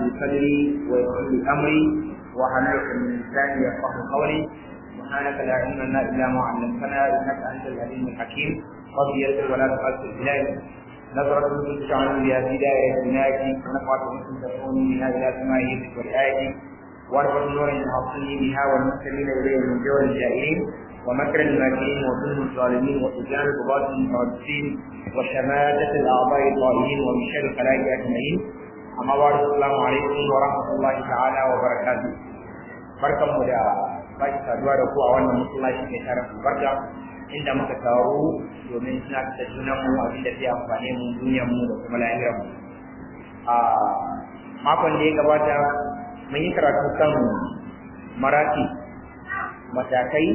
لي صدري ويسر لي امري واحلل من لساني يفقه قولي سبحانك لا علم لنا الا ما علمتنا انك انت العليم الحكيم رب يسر ولا تقصر الهي نظرة تجعل بها هداية عنايتي ونفعة مسلم تكون بها إلى سمائه ورعايتي وارفع نور الحاصلين بها والمسلمين إليه من جور الجائرين ومكر الماكرين وظلم الظالمين وإجان القضاة المترددين وشماتة الأعضاء الطائعين ومن شر الخلائق أجمعين أما بعد السلام عليكم ورحمة الله تعالى وبركاته barkan mu da baki saduwa da ku a wannan masallaci mai tare barka inda muka taru domin suna da junan mu abin da zai amfane mu duniyar mu da kuma lahirar mu a makon da ya gabata mun yi karatu kan marati matakai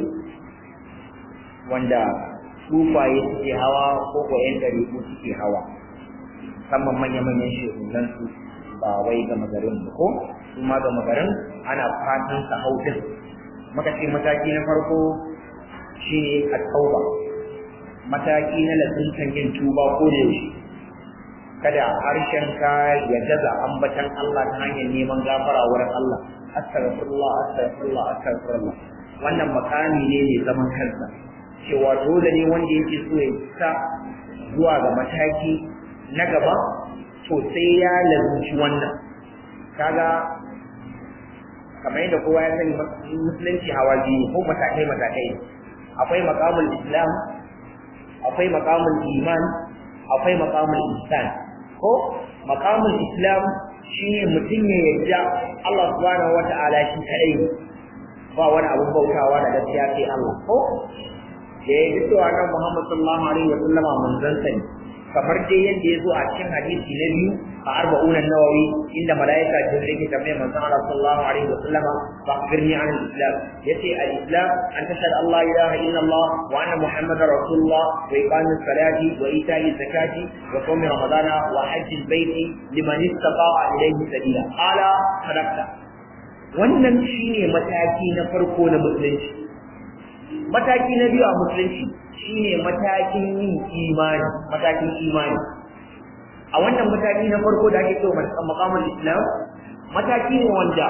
wanda sufaye suke hawa ko ko yan dariku suke hawa musamman manya-manyan shehunan su ba wai ga magarin ko su ma ga magarin ana fatan sa hau din muka ce mataki na farko shine at-tauba mataki na lazuntan yin tuba ko da yaushe kada harshen ka ya gaza ambatan Allah ta hanyar neman gafara wurin Allah astaghfirullah astaghfirullah astaghfirullah wannan makami ne mai zaman kansa cewa dole ne wanda yake so ya isa zuwa ga mataki na gaba to sai ya lazunci wannan kaga kamar yadda kowa ya sani musulunci hawa biyu ko matakai matakai akwai maqamul islam akwai maqamul iman akwai maqamul ihsan ko maqamul islam shine mutum ya yarda Allah subhanahu wata'ala shi kadai ba wani abun bautawa da gaskiya sai Allah ko da ya ji cewa nan Muhammad sallallahu alaihi wa sallama manzon sa ne kamar dai yadda ya zo a cikin hadisi na biyu a arba'un nawawi inda malaika jibril ke tambaye manzon Allah sallallahu alaihi wa sallama fa akhbirni an al-islam yace al-islam an tashhadu an la ilaha illa Allah wa anna muhammadar rasulullah wa iqamis salati wa ita'i zakati wa sawmi ramadana wa hajji al-baiti liman istata'a ilayhi sabila qala sadaqta wannan shine mataki na farko na musulunci mataki na biyu a musulunci shine matakin yin imani matakin imani a wannan mataki na farko da ake cewa maqamul islam mataki ne wanda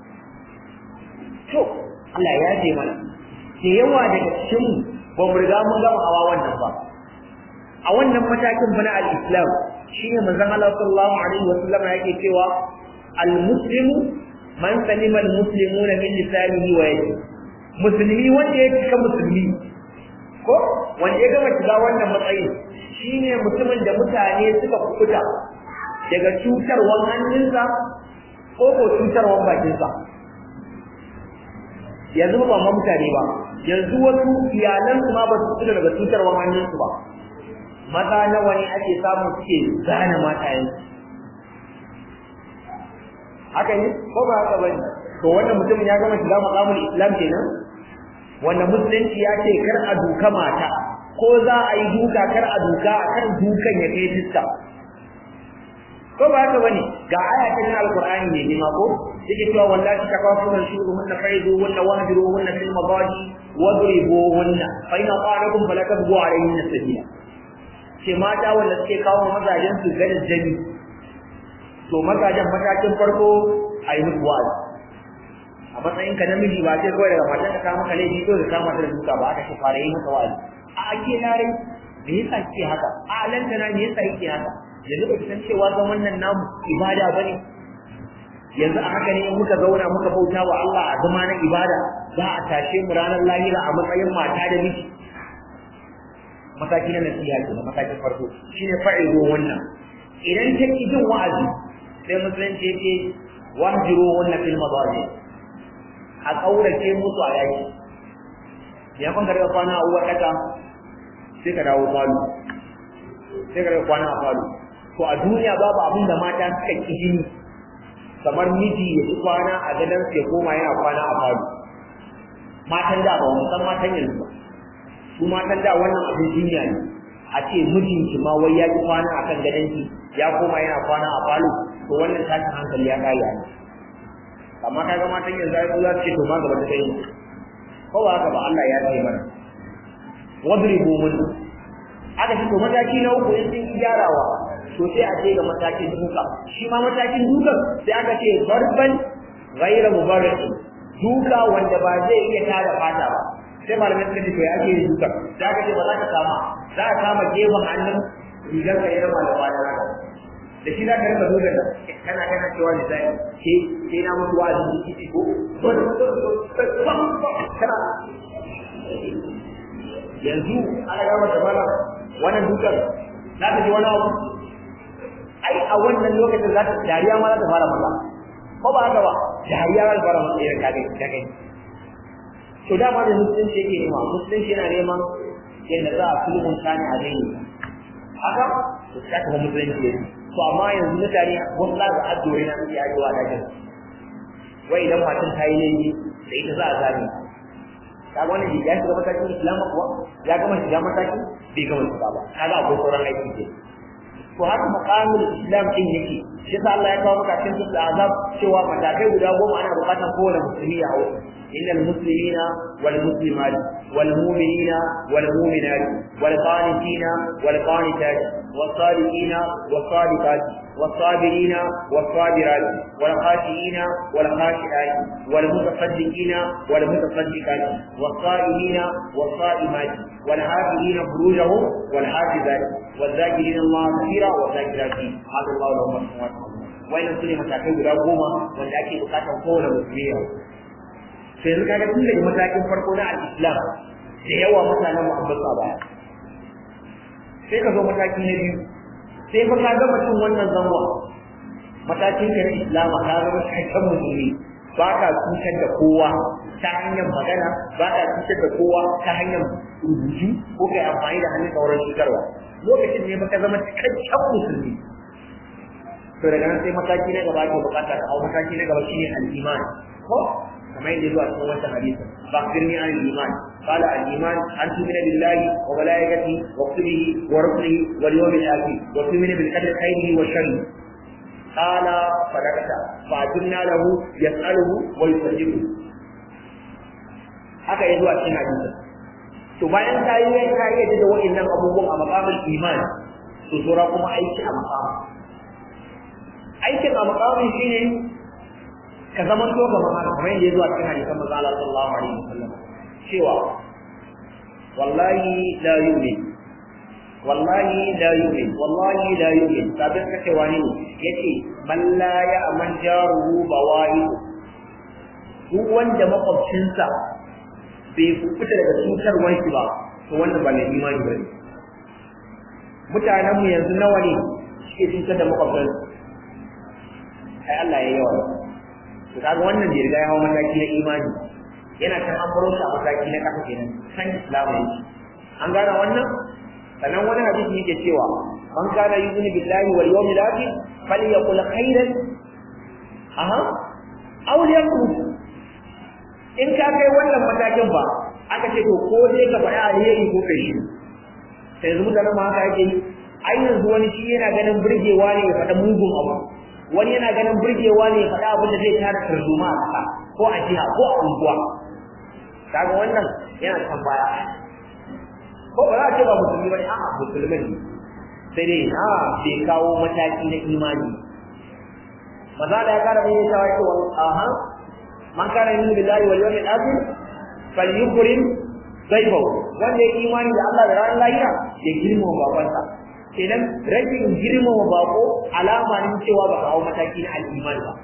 to Allah ya ce mana da yawa daga cikin ba mu riga mun gama hawa wannan ba a wannan matakin bana al-islam shine manzon Allah sallallahu alaihi wa sallam yake cewa al-muslimu man salima al-muslimuna min lisanihi wa yadihi musulmi wanda ya cika musulmi ko wanda ya gama shiga wannan matsayi shine mutumin da mutane suka kukuta daga cutarwan hannunsa ko ko cutarwan bakinsa yanzu ba ma mutane ba yanzu wasu iyalansu ma ba su fita daga cutarwan hannunsu ba maza nawa ne ake samu suke zana matayensu haka ne ko ba haka bane to wannan mutumin ya gama shiga maqamul islam kenan wanda musulunci ya ce kar a duka mata ko za a yi duka kar a duka akan dukan ya kai fiska ko ba haka bane ga aya ta cikin alqur'ani ne ma ko yake cewa wallahi takafurun shuruhunna faidu wanda wahdiruhunna fil madaji wadribuhunna fa in qarakum fala tabghu alayhinna sabila ce mata wanda suke kawo mazajen su ga jami to mazajen matakin farko ayi musu wa'azi a matsayin ka namiji ba sai kawai daga matan ka kama laifi ko ka kama ta da duka ba aka ce fara yi masa wa'azi a ake lare me yasa kike haka a lanta na me yasa yake haka yanzu ba san cewa zaman nan namu ibada bane yanzu a haka ne in muka zauna muka bauta wa Allah a zama na ibada za a tashe mu ranar lahira a matsayin mata da miji mataki na nasiha ke matakin farko shine fa'ido wannan idan ta ki jin wa'azi sai musulunci yake wahjiru wannan fil madaji a kaurace musu a yaki ya kun daga kwana a uwar daka sai ka dawo falo sai ka daga kwana a falo to a duniya babu abin da mata suka ki jini kamar miji ya ci kwana a gadon sai koma yana kwana a falo matan da ba mu san matan yanzu ba su matan da wannan abin duniya ne a ce mijinki ma wai ya ci kwana akan gadonki ya koma yana kwana a falo to wannan tashin hankali ya kare ne amma kaga matan yanzu ai za su ce to ma gaba da kai ko ba haka ba Allah ya ce mana wadribu mun aka ce to mataki na uku in sun gyarawa to sai a je ga matakin duka shi ma matakin dukan sai aka ce zarban ghayra mubarrak duka wanda ba zai iya tada fata ba sai malamai suka ce to ya ake duka za ka ce ba za ka kama za ka kama gefen hannun rigar ka yana malama da haka da shi za ka rinka dukan da kana kana cewa da zai ke ke na mutuwa da jiki ko kana yanzu ana gaba da bala wannan dukan za ka ji wani abu ai a wannan lokacin za ta dariya ma za ta fara maka ko ba haka ba dariya za ta fara maka irin kage kage to da ma da musulunci yake nema musulunci yana neman yadda za a sulhun sani a daini haka to sai ka musulunci ne to amma yanzu mutane wasu za su addore na suke ajewa da jin wai idan matan ta yi laifi da ita za a zame ka ga wannan ya shiga matakin islam kuwa ya gama shiga matakin bai gama shiga ba kaga akwai sauran aiki ke to haka maqamul islam din yake shi yasa Allah ya kawo maka cikin sura azab cewa matakai guda goma ana bukatar kowane musulmi ya hawo innal muslimina wal muslimat wal mu'minina wal mu'minat wal qanitina wal qanitat was sadiqina was sadiqat was sabirina was sabirat wal khashiina wal khashiat wal mutasaddiqina wal mutasaddiqat was saimina was saimat wal hafizina furujahum wal hafizat والذاكرين الله كثيرا والذاكرات هذا الله لهم السماوات wayannan sune matakai guda goma wanda ake bukatar kowane musulmi yau sai yanzu kaga tun daga matakin farko na al-islam da yawa mutanen mu ambata baya sai ka zo mataki na biyu sai fa ka gama cin wannan zanwa matakin ka na islam ka zama cikakken musulmi ba ka cutar da kowa ta hanyar magana ba ka cutar da kowa ta hanyar rubutu ko kai amfani da hannun sauran cutarwa lokacin ne baka zama cikakken musulmi to daga nan sai mataki na gaba ke bukata ka hau mataki na gaba shine al-iman ko kamar yadda zuwa cikin wannan hadisi ba firni an al-iman qala al-iman an tu'mina billahi wa malaikatihi wa kutubihi wa rusulihi wal yawmil akhir wa tu'mina bil qadri khairihi wa sharrihi qala sadaqata fa ajibna lahu yas'aluhu wa yusaddiqu haka ya zuwa cikin hadisi to bayan ka yi ka yi da wa'annan abubuwan a maqamul iman to sura kuma aiki a maqam aikin a maqamin shine ka zama to ga mahara kamar yadda ya zuwa cikin hadisan manzo Allah sallallahu alaihi wasallam cewa wallahi la yu'min wallahi la yu'min wallahi la yu'min sabin ka ce wani ne yace man la ya'man jaruhu bawai duk wanda makwabcinsa bai fita daga cutarwar shi ba to wannan ba mai imani bane mutanen mu yanzu nawa ne suke cutar da makwabtan ai Allah ya yawa to kaga wannan bai riga ya hawo mataki na imani yana kan an baro shi a mataki na kasa kenan san islamu yake an gane wannan sannan wani hadisi yake cewa man kana yu'minu billahi wal yawmil akhir falyaqul khairan aha aw liyakun in ka kai wannan matakin ba aka ce to ko dai ka faɗa alheri ko kai shi sai yanzu mutanen ma haka yake ai yanzu wani shi yana ganin burgewa ne ya faɗa mugun abu wani yana ganin burgewa ne ya faɗa abin da zai tada tarzoma a ƙasa ko a jiha ko a unguwa kaga wannan yana can baya ko ba za a ce ba musulmi ba ne a'a musulmin ne sai dai na bai kawo mataki na imani maza da ya kara mai yawa ce wa aha man kana yin billahi wal yawmil akhir falyukrim zaibahu wanda ya imani da Allah da ranar lahira ya girmama babansa kenan rashin girmama bako alama ne cewa ba kawo mataki na al'iman ba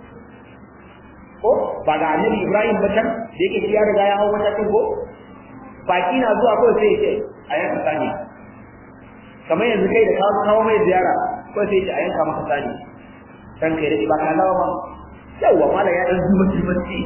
ko ba ga annabi Ibrahim ba can da yake ya riga ya hawo matakin ko baki na zuwa kawai sai ya ce a yanka sani kamar yanzu kai da ka kawo mai ziyara ko sai ya ce a yanka maka sani dan kai da ba ka dawo ba yawa mala ya dan zuba zuba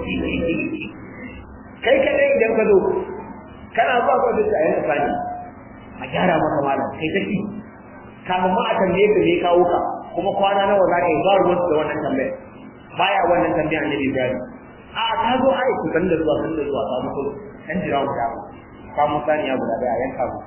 kai kadai idan ka zo kana zuwa ko sai a yanka sani a gyara maka mala kai take kafin ma a tambaye ka me kawo ka kuma kwana nawa za ka yi ba ruwan da wannan tambayar baya wannan tambayar annabi Ibrahim a ka zo ai ku san da zuwa san da zuwa ka mutu kan jira mu da ka mu sani ya guda da yanka mu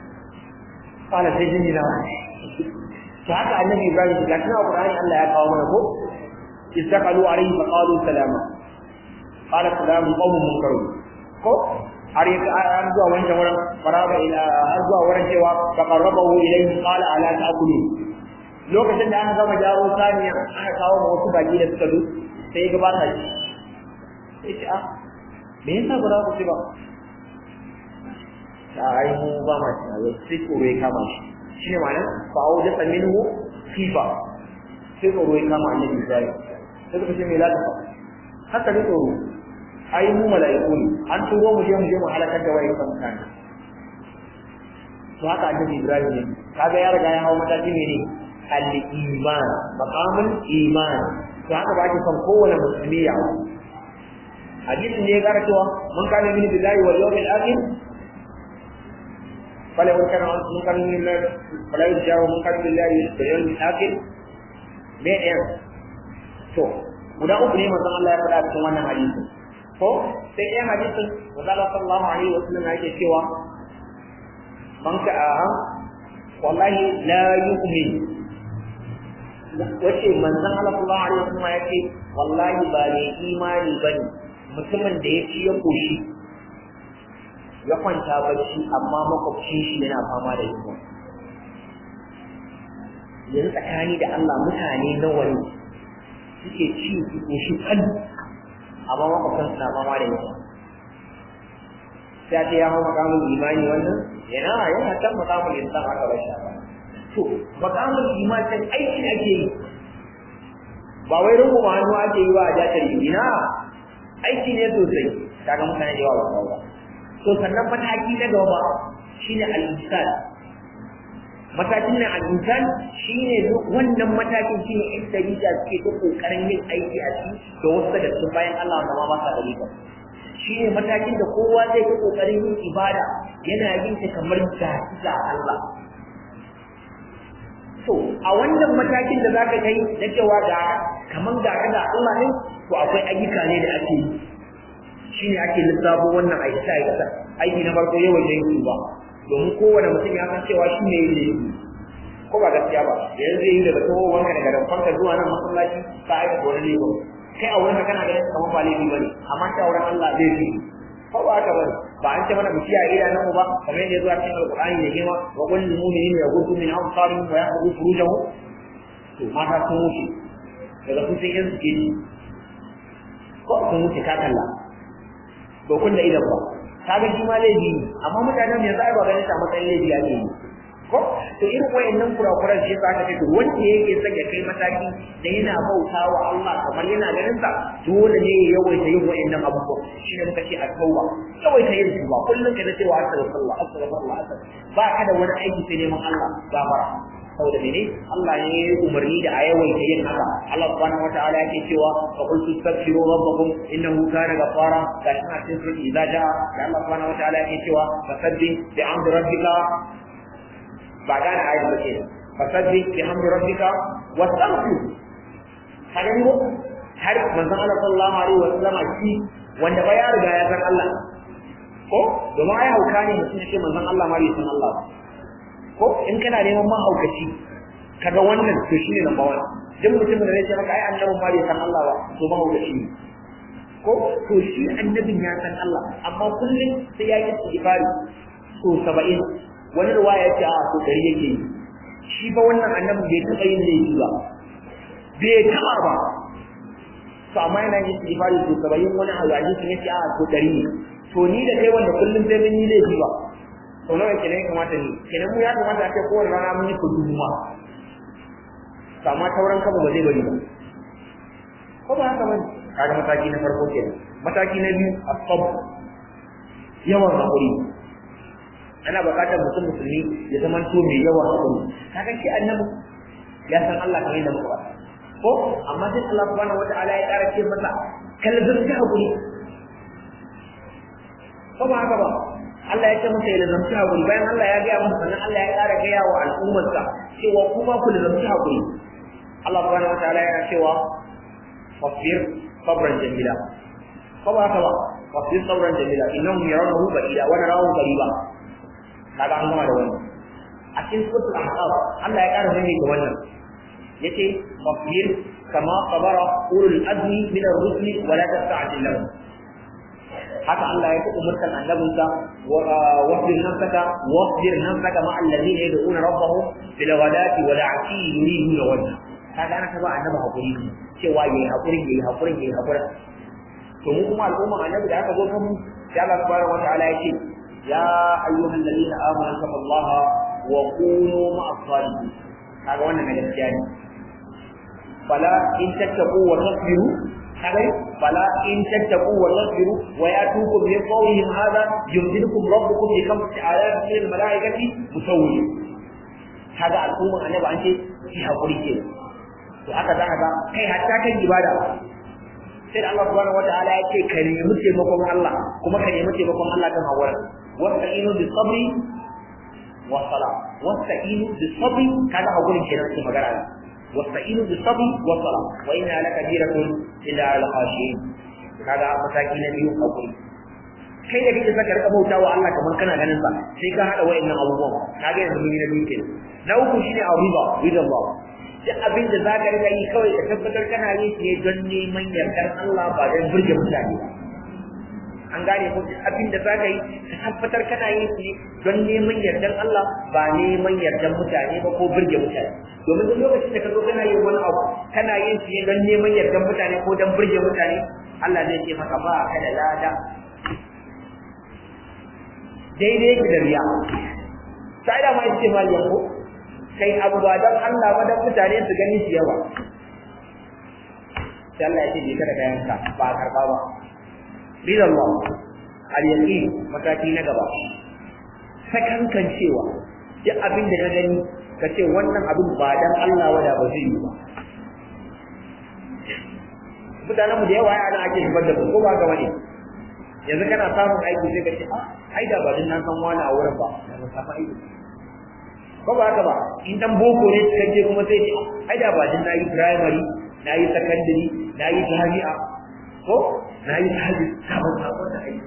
kana sai jin jina to haka annabi Ibrahim da kana Qur'ani Allah ya kawo mana ko istaqalu alayhi fa qalu salama qala salamu qawmun munkarun ko har yi an zuwa wancan wurin faraba ila har zuwa wurin cewa fa qarrabahu ilayhi qala ala ta'kulu lokacin da aka gama jaro saniya aka kawo ma wasu baki da suka zo sai ya gabata shi sai ce a me yasa ba za ku ci ba da ai mu ba ma ci yau sai tsoro ya kama shi shine ma'anar fa au da minhu khifa sai tsoro ya kama annabi Ibrahim sai suka ce me la ta haka ne tsoro ai mu mala'iku ne an turo mu je mu je mu halakar da wayan kan mutane to haka annabi Ibrahim ne kaga ya riga ya hawo mataki ne ne al-iman maqamul iman to haka ba ki san kowane musulmi ya hawo hadisin ne ya gara cewa mun kana min billahi wal yawmil akhir fala mun kana mun kana min fala yajawu mun kana billahi wal yawmil akhir me ɗaya to guda uku ne manzon Allah ya faɗa cikin wannan hadisin ko sai ɗayan hadisin manzon Allah sallallahu alaihi wasallam yake cewa man ka a wallahi la yu'min wace manzon Allah sallallahu alaihi wasallam yake wallahi ba ne imani bane mutumin da ya ci ya koshi ya kwanta bacci amma makwabcin shi yana fama da yunwa yanzu tsakani da Allah mutane nawa ne suke ci su koshi kan amma makwabtan suna fama da yunwa sai ta ya hau makamun imani wannan yana yana kan makamun insan aka rasha to makamun imanin aiki ake yi ba wai rungu ma hannu ake yi wa a jakar ina aiki ne sosai kaga mutane da yawa ba ba to sannan mataki na gaba shine al-insan matakin nan al-insan shine wannan matakin shine in dalila suke ta kokarin yin aiki a ciki da wasu daga cikin bayan Allah wanda ma ba sa dalila shine matakin da kowa zai ta kokarin yin ibada yana yin ta kamar ga Allah to a wannan matakin da zaka kai na cewa ga kaman ga kada Allah ne to akwai ayyuka ne da ake yi shine ake lissafo wannan ayyuka ayyuka aiki na farko yawan yin ba domin kowane mutum ya san cewa shi ne yin laifi ko ba gaskiya ba yanzu zai yi daga taho wanka daga ramfanka zuwa nan masallaci ka aikata wani laifin kai a wurin kana ganin kamar ba laifi bane amma ta wurin Allah laifi ko ba haka bane ba an ce mana mu kiyaye idanun mu ba kamar yadda zuwa cikin alqur'ani ne girma wa qul lil mu'minina yaghuddu min absarihim wa yahfazu furujahum to mata sun wuce daga sun sai yan suke ji ko sun wuce ka kalla ba kun da idan ba ka ga shi ma laifi ne amma mutanen yanzu ai ba ganin ta matsayin laifi ake yi ko to irin wayannan kurakuran shi yasa aka ce to wanda yake son ya kai mataki da yana bauta wa Allah kamar yana ganin sa dole ne ya yawaita yin wayannan abubuwa shi ne muka ce a tauba yawaita yin tuba kullum ka da cewa astaghfirullah astaghfirullah ba ka da wani aiki sai neman Allah gafara saboda mene Allah ne ya umarni da a yawaita yin haka Allah subhanahu wataala yake cewa fa qul tastaghfiru rabbakum innahu kana ghafara ga shi na cikin sura idza jaa da Allah subhanahu wataala yake cewa fasabbih bi amri rabbika ba gane ayat ba kenan fasabbih bi hamdi rabbika wastaghfir kaga ni ko har manzon Allah sallallahu alaihi wa sallam shi wanda ba ya riga ya san Allah ko domin ai hauka ne mutum ya ce manzon Allah ma bai san Allah ba ko in kana neman mahaukaci kaga wannan to shine number 1 duk mutumin da zai ce maka ai annabin ma bai san Allah ba to mahaukaci ne ko to shi annabin ya san Allah amma kullum sai ya yi istighfari so 70 wani ruwaya ce a to dari yake yi shi fa wannan annabi bai taɓa yin laifi ba bai taɓa ba to amma yana yin istighfari to sabayin wani alwaji sun yace a to dari ne to ni da kai wanda kullum sai mun yi laifi ba to nawa kenan ya kamata ni kenan mu ya kamata a ce kowane rana mun yi kudu ma to amma tauran kaba ba zai bari ba ko ba haka bane kaga mataki na farko kenan mataki na biyu asab yawan hakuri ana buƙatar mutum musulmi ya zama to mai yawan hakuri kaga shi annabi ya san Allah kamar yadda muka faɗa ko amma sai Allah subhanahu wata'ala ya ƙara ce masa kalbin ta hakuri ko ba haka ba Allah ya ce masa ya lazamci hakuri bayan Allah ya gaya masa sannan Allah ya ƙara gaya wa al'ummarsa cewa kuma ku lazamci hakuri Allah subhanahu wata'ala yana cewa fasbir sabran jamila ko ba haka ba fasbir sabran jamila innahum yarawnahu ba'ida wa narahu qariba kaga an gama da wannan a cikin suratul ahqaf Allah ya ƙara maimaita wannan yace fasbir kama sabara ulul azmi min ar-rusuli wa la tasta'jil lahum haka Allah ya taɓa murkan annabinsa wasbir nafsaka wasbir nafsaka ma alladhina yad'una rabbahum bil ghadati wal 'ashi yuriduna wajha kaga ana taba annabi hakuri cewa yayi hakuri yayi hakuri yayi hakuri to mu kuma al'umma annabi da aka zo kan mu sai Allah subhanahu wa ta'ala ya ce ya ayyuhal ladina amanu taqullaha wa kunu ma'as salihin kaga wannan ne gaskiya ne fala in tattaqu wa tasbiru kaga fala in tattaqu wa tasbiru wa yatukum min qawlihim hadha yumdidukum rabbukum bi khamsati ayatin min al-malaikati musawwirin kaga al'umma annabi an ce shi hakuri ke to haka za ka ga kai hatta kan ibada sai Allah subhanahu wataala ya ce ka nemi taimakon Allah kuma ka nemi taimakon Allah kan hawarin wasta'inu bis sabri was sala wasta'inu bis sabri kaga hakurin kenan ake magana wasta'inu bis sabri was sala wa inna lakabiratun illa al khashin kaga mataki na biyu hakuri kai da kake saka rika bautawa Allah kamar kana ganin sa sai ka hada wayannan abubuwan kaga yanzu mun yi na biyu kenan na uku shine ariba ridallah duk abin da za ka riga yi kawai ka tabbatar kana yi shi ne don neman yardar Allah ba don burge mutane ba an gane ko duk abin da za ka yi ka tabbatar kana yi shi ne don neman yardar Allah ba neman yardar mutane ba ko burge mutane domin duk lokacin da ka zo kana yin wani abu kana yin shi ne don neman yardar mutane ko don burge mutane Allah zai ce maka ba ka da lada daidai yake da riya sai da ma yace maliyan ko kai abu ba don Allah ba don mutane su gani su yawa sai Allah ya ce je kada kayan ka ba karba ba bidan Allah al yaqin mataki na gaba sakankan cewa duk abin da ka gani ka ce wannan abin ba dan Allah wada ba zai yi ba mutanen mu da yawa yana ake zubar da ko ba ga wani yanzu kana samun aiki sai ka ce ah ai da ba din na san wani a wurin ba ba samu aiki ko ba haka ba in dan boko ne cikakke kuma sai ce ai da ba din nayi primary nayi secondary nayi jami'a ko nayi tahajjud sabon sabon da aiki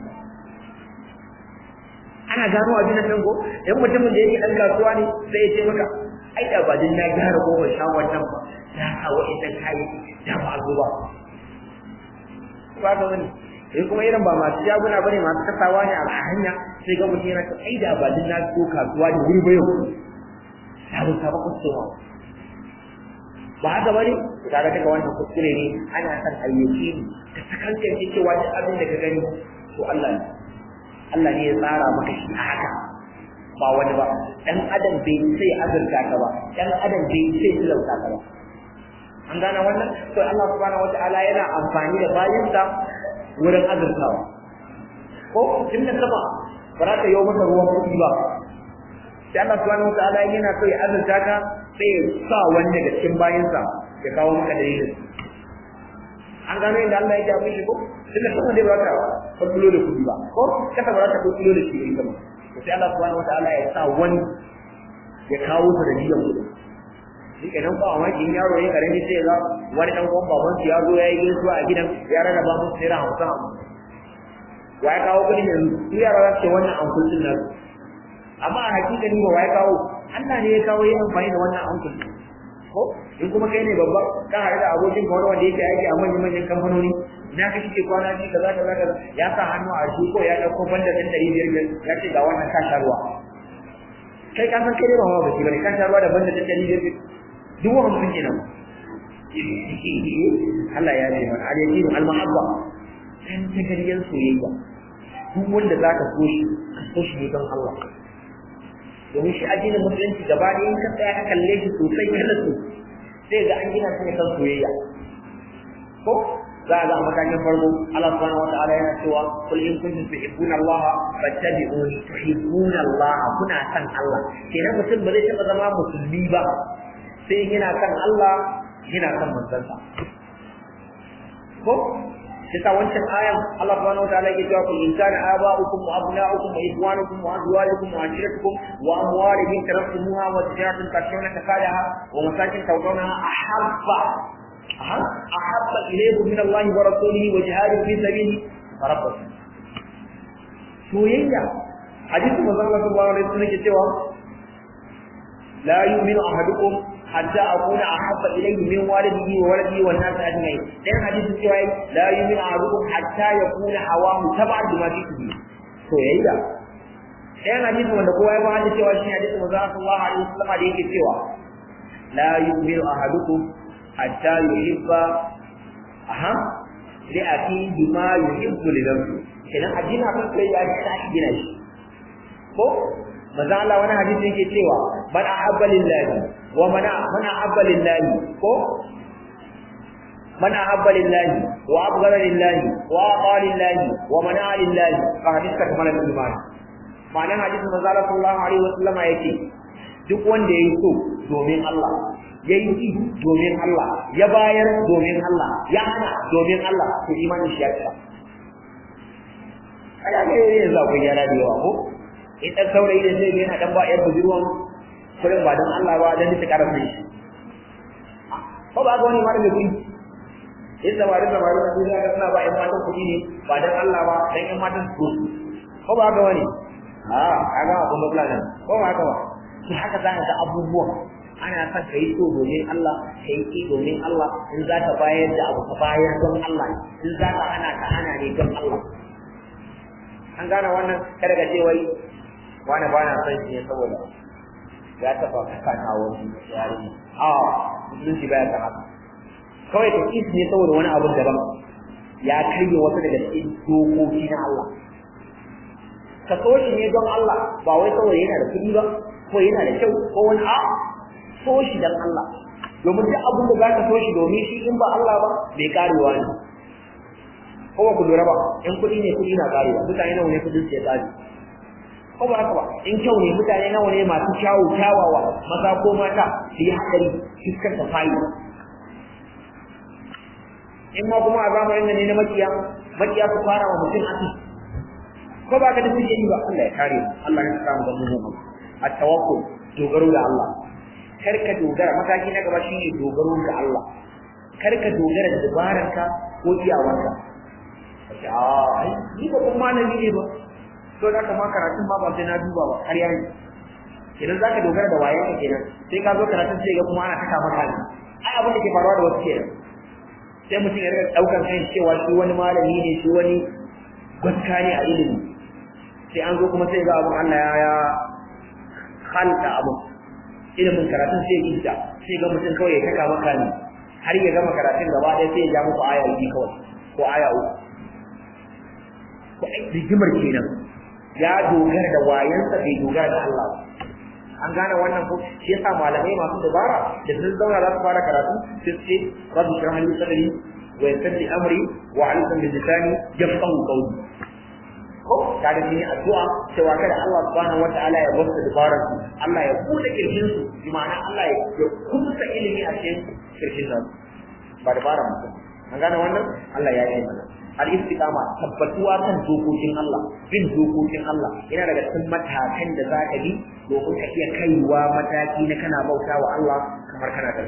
ana gano abin nan ko dan mutumin da yake dan kasuwa ne sai ya ce maka ai da ba din na gyara kofar shagon nan ba na kawo idan kai da ba zo ba ba ga wani sai kuma irin ba masu jaguna bane masu kasawa ne a hanya sai ga mutum yana ta ai da ba din na so kasuwa da wuri ba yau sabon sabon kusurwa ba haka bane kaga kaga wannan kuskure ne ana san ayyuki ne ka sakankance cewa duk abin da ka gani to Allah ne Allah ne ya tsara maka shi a haka ba wani ba dan adam bai sai azurta ka ba dan adam bai sai tilauta ka ba an gane wannan to Allah subhanahu wataala yana amfani da bayinsa wurin azurtawa ko tun da sama ba za ka yi masa ruwan kuɗi ba sai Allah subhanahu wataala yana so ya azurta ka sai ya sa wani daga cikin bayinsa ya kawo maka dalilin an gano inda Allah ya ji abin shi ko tunda sama dai ba ta kullo da kudi ba ko kasa ba ta kullo da shi ba to sai Allah subhanahu wataala ya sa wani ya kawo sa dalilin kudi shi kenan ba amma kin yaro ya karami sai ga wani dan uwan baban su ya zo ya yi gaisuwa a gidan ya rarraba musu naira hamsin hamsin wa ya kawo kudin yanzu su yara za su ce wannan an kullun nasu amma a hakika ni ba wa ya kawo Allah ne ya kawo yin amfani da wannan an kullun ko in kuma kai ne babba ka haɗu da abokin ka wani wanda yake aiki a manyan manyan kamfanoni na ka shike kwana ji kaza kaza kaza ya sa hannu a shi ko ya ɗauko banda ɗin ɗari biyar biyar ya ce ga wannan ka sha ruwa kai ka san kai ne ba ma bashi bane ka sha ruwa da banda ɗin ɗari biyar biyar duk wani mutum kenan Allah ya ce mana al-yaqin al-mahabba kan ta gariyar soyayya duk wanda zaka so shi ka so shi ne don Allah domin shi addinin musulunci gaba da in ka tsaya ka kalle shi sosai ka nasu sai ga an gina shi ne kan soyayya ko za a ga matakin farko Allah subhanahu wa ta'ala yana cewa kul in kuntum tuhibbuna Allah fattabi'uni tuhibbuna Allah kuna san Allah kenan mutum ba zai taba zama musulmi ba sai yana kan Allah yana kan manzansa ko yasa wancan ayan Allah subhanahu wa ta'ala yake cewa kul in kana aba'ukum wa abna'ukum wa ikhwanukum wa azwajukum wa ashiratukum wa amwalin taraftumuha wa tijaratun takshawna kasadaha wa masakin tawdawnaha ahabba ahabba ilaykum min Allah wa rasulihi wa jihadin fi sabilihi farabbasu soyayya hadisi manzon Allah sallallahu alaihi wasallam yake cewa la yu'minu ahadukum hatta akuna ahabba ilayhi min walidihi wa waladihi wan nas ajma'in dan hadisi cewa la yu'minu ahadukum hatta yakuna hawahu tab'an bima fihi to yayi da dan hadisi wanda kowa ya ba cewa shi hadisi manzo sallallahu alaihi wasallam da yake cewa la yu'minu ahadukum hatta yuhibba aha li akhi bima yuhibbu li nafsihi kenan addini kan sai ya shi gina shi ko manzo Allah wani hadisi yake cewa man ahabba lillahi wa man man ahabba lillahi ko man ahabba lillahi wa abghara lillahi wa aqa lillahi wa mana lillahi fa hadisi kamar iman ma'anar hadisin manzo Allah sallallahu alaihi wasallam yake duk wanda yayi so domin Allah yayi ki domin Allah ya bayar domin Allah ya hana domin Allah to imanin shi ya tsaya kada ne yanzu akwai yara da yawa ko in ɗan saurayi da zai yana ɗan ba ƴan budurwan kuɗin ba don Allah ba don ta ƙara shi ko ba ga wani mara da kuɗi in samari samari da duniya ga suna ba ƴan matan kuɗi ne ba don Allah ba don ƴan matan su ko ba ga wani a kaga abun da nan ko ba haka ba shi haka za ka ga abubuwa ana son ka yi so domin Allah ka yi ki domin Allah in za ka bayar da abu ka bayar don Allah in za ka hana ka hana ne don Allah an gane wannan kada ka ce wai wani ba na son shi ne saboda ya taɓa kaka kawo yare a musulunci baya kan haka kawai ka kisi ne saboda wani abun daban ya karye wasu daga cikin dokoki na Allah ka so shi ne don Allah ba wai saboda yana da kuɗi ba ko yana da kyau ko wani a so shi don Allah domin duk abin da za ka so shi domin shi in ba Allah ba bai karewa ne ko ku lura ba in kuɗi ne kuɗi na karewa mutane nawa ne kuɗin su ya kare ko ba haka ba in kyau ne mutane nawa ne masu kyawu kyawawa maza ko mata su yi haɗari fuskar ta fayi in ma kuma a zamanin nan ne na makiya makiya su fara wa mutum aki ko ba ka da suke yi ba Allah ya kare Allah ya samu da mu mu a tawakkul dogaro da Allah kar ka dogara mataki na gaba shine dogaro da Allah kar ka dogara da dabararka ko iyawarka kace a ai ni ba kuma malami ne ba to da kama karatun ba ba sai na duba ba har yayi idan zaka dogara da waye kenan sai ka zo karatun sai ga kuma ana taka maka ne ai abin da ke faruwa da wasu kenan sai mutum ya rika daukar kai cewa shi wani malami ne shi wani gwaska ne a ilimi sai an zo kuma sai ga abin Allah ya ya halta abin ilimin karatun sai ya sai ga mutum kawai ya taka maka ne har ya gama karatun gaba ɗaya sai ya ja muku aya biyu kawai ko aya uku ko ai rigimar kenan ya dogara da wayansa bai dogara da Allah an gane wannan ko shi yasa malamai masu dabara da sun zauna za su fara karatu sai su ce rabbi shrah li sadri wa yassir li amri wa alim bi lisani yafqahu qawli ko kaga shi addu'a cewa kada Allah subhanahu wataala ya wasa dabaran su Allah ya bude kirjin su bi ma'ana Allah ya kumsa ilimi a cikin kirjin su ba dabaran mutum an gane wannan Allah ya yi mana al-istiqama tabbatuwa kan dokokin Allah bin dokokin Allah yana daga cikin matakan da za ka bi domin ka iya kaiwa mataki na kana bauta wa Allah kamar kana da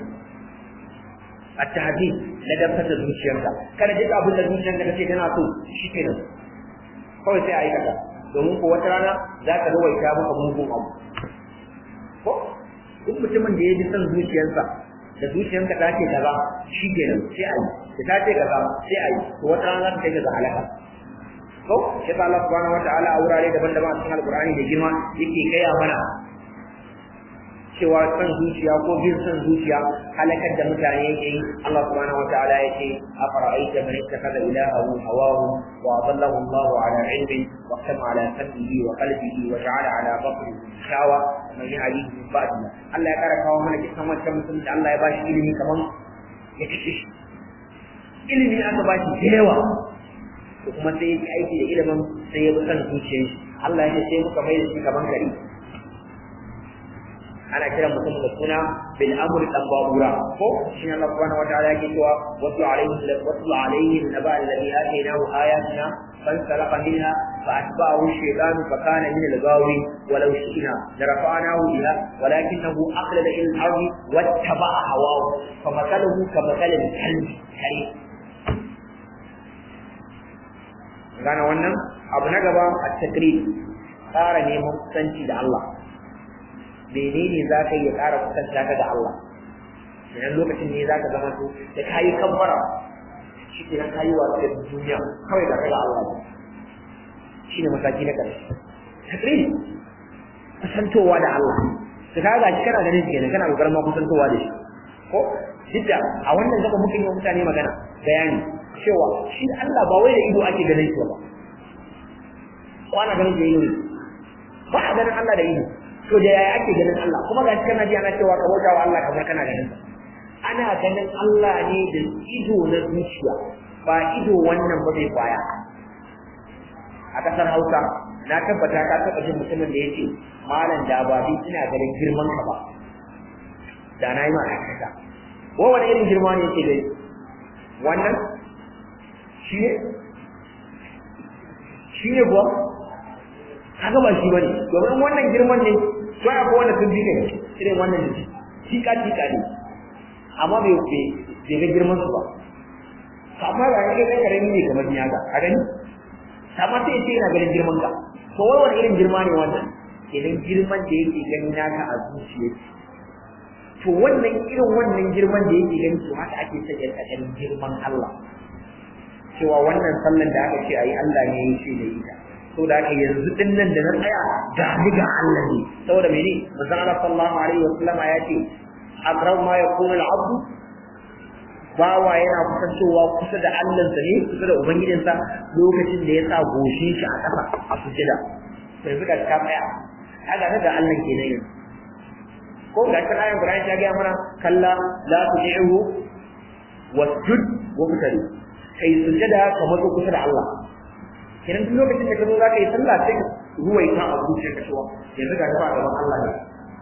at-tahdid na dabtar da zuciyarka kada duk abin da zuciyarka kace tana so shikenan kawai sai a aikata domin ko wata rana za ka rawaita maka mugun abu ko duk mutumin da ya ji son zuciyarsa da zuciyarka ta ce kaza shi kenan sai a yi da ta ce kaza sai a yi to wata rana za ta kai ga halaka ko shi ta Allah subhanahu wataala a wurare daban-daban a cikin alqur'ani da girma yake gaya mana cewa son zuciya ko bin son zuciya halakar da mutane yake yi Allah subhanahu wataala yake afara'aita man ittakhadha ilahahu hawahu wa adallahu Allah ala ilmin wa qama ala sam'ihi wa qalbihi wa ja'ala ala basarihi shawa man yahdihi min ba'dillah Allah ya kara kawo mana kisan wancan mutum da Allah ya bashi ilimi kaman ya kace shi ilimi aka bashi da yawa to kuma sai ya aiki da ilimin sai ya bi son zuciyar shi Allah ya ce sai muka mai da shi kaman gari ana kiran mutum da suna bil amr dan babura ko shi Allah subhanahu wataala yake cewa wasu alaihi wasu alaihi naba alladhi atainahu ayatina فانسلخ منها فأتبعه الشيطان فكان من الغاوي ولو شئنا لرفعناه بها ولكنه أخلد إلى الأرض واتبع هواه فمثله كمثل الكلب كريم gane wannan abu na gaba a takrir ƙara neman kusanci da Allah menene za ka iya ƙara kusanta ka da Allah idan lokacin ne zaka zama to da kayi kabbara shi ke nan kayi wasu da duniya kawai ga kaga Allah shi ne mataki na ƙarshe takrir kusantowa da Allah da kaga gashi kana ganin shi kenan kana kokarin ma kusantowa da shi ko didda a wannan gaba muke yi mutane magana bayani cewa shi Allah ba wai da ido ake ganin shi ba ko ana ganin da ido ba a ganin Allah da ido to da yaya ake ganin Allah kuma gashi kana ji ana cewa ka bauta wa Allah kamar kana ganin sa ana ganin Allah ne da ido na zuciya ba ido wannan ba zai kwaya a kasar Hausa na tabbata ka taba jin mutumin da yake malam da ba bi ina ganin girman ka ba da na yi ma aikata ko wani irin girma ne yake dai wannan shi ne shi ne kuwa kaga ba shi bane domin wannan girman ne ko ya ko wanda sun bi ne irin wannan ne tika tika ne amma bai bai bai ga girman su ba amma ga yake kai karami ne kamar ya ga a gani amma sai ce yana ganin girman ka to wai wani irin girma ne wannan idan girman da yake gani naka a zuciya to wannan irin wannan girman da yake gani to haka ake sanya ganin girman Allah cewa wannan sallan da aka ce ayi Allah ne ya ce da ita to da aka yanzu din nan da na tsaya ga ni ga Allah ne saboda mene manzon Allah sallallahu alaihi wasallama ya ce aqrab ma yakunu al-abdu bawa yana kusantowa kusa da Allah ne kusa da ubangijinsa lokacin da ya sa goshin shi a kafa a sujada sai suka ta tsaya haka da Allah kenan yanzu ko ga kan ayan Qur'ani ta ga mana kalla la tu'ihu wasjud wa qtari kai sujada ka matso kusa da Allah kiran duk lokacin da ka zo za ka yi sallah sai ruwaita a zuciyar ka cewa yanzu ga ba gaban Allah ne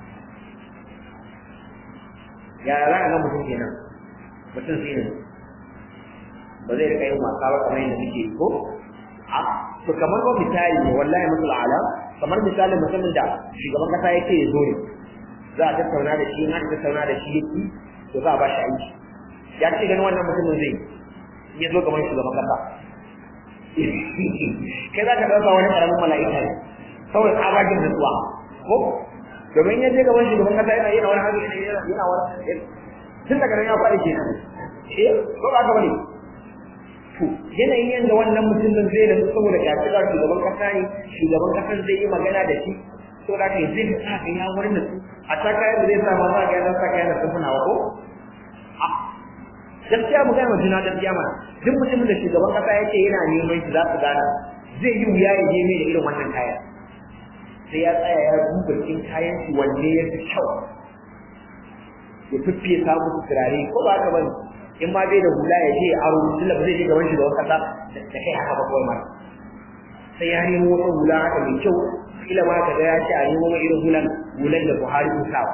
ya za ka ga mutum kenan mutum sai ne ba zai rika yin wasa ba kamar yadda muke ko a to kamar ba misali ne wallahi mutul ala kamar misalin mutumin da shugaban kasa yake ya zo ne za a tattauna da shi in aka tattauna da shi yake to za a ba shi aiki ya ce ganin wannan mutumin zai ya zo gaban shugaban kasa kai za ka ɗauka wani ƙaramin mala'ika ne saboda tsabagen nutsuwa ko domin ya je gaban shugaban kasa yana yana wani hali yana yana wani tun daga nan ya faɗi ke nan eh ko ba ka bane to yanayin yanda wannan mutumin zai da saboda ya ci shugaban kasa ne shugaban kasan zai yi magana da shi to da kai zai sa ka ya wurin da su a ta kayan da zai sa ma za ka yana sa kayan da sufuna ko gaskiya mu gaya juna gaskiya mana duk mutumin da shugaban kasa ya ce yana neman shi za su gana zai yi wuya ya je mai da irin wannan kaya sai ya tsaya ya duba cikin kayan shi wanne ya fi kyau ya fiffiye samu su turare ko ba haka bane in ma bai da hula ya je aro tunda ba zai je gaban shugaban kasa da kai haka ba kawai mara sai ya nemo wata hula haka mai kyau kila ma ka ga ya ce a nemo ma irin hulan hulan da Buhari ko sawa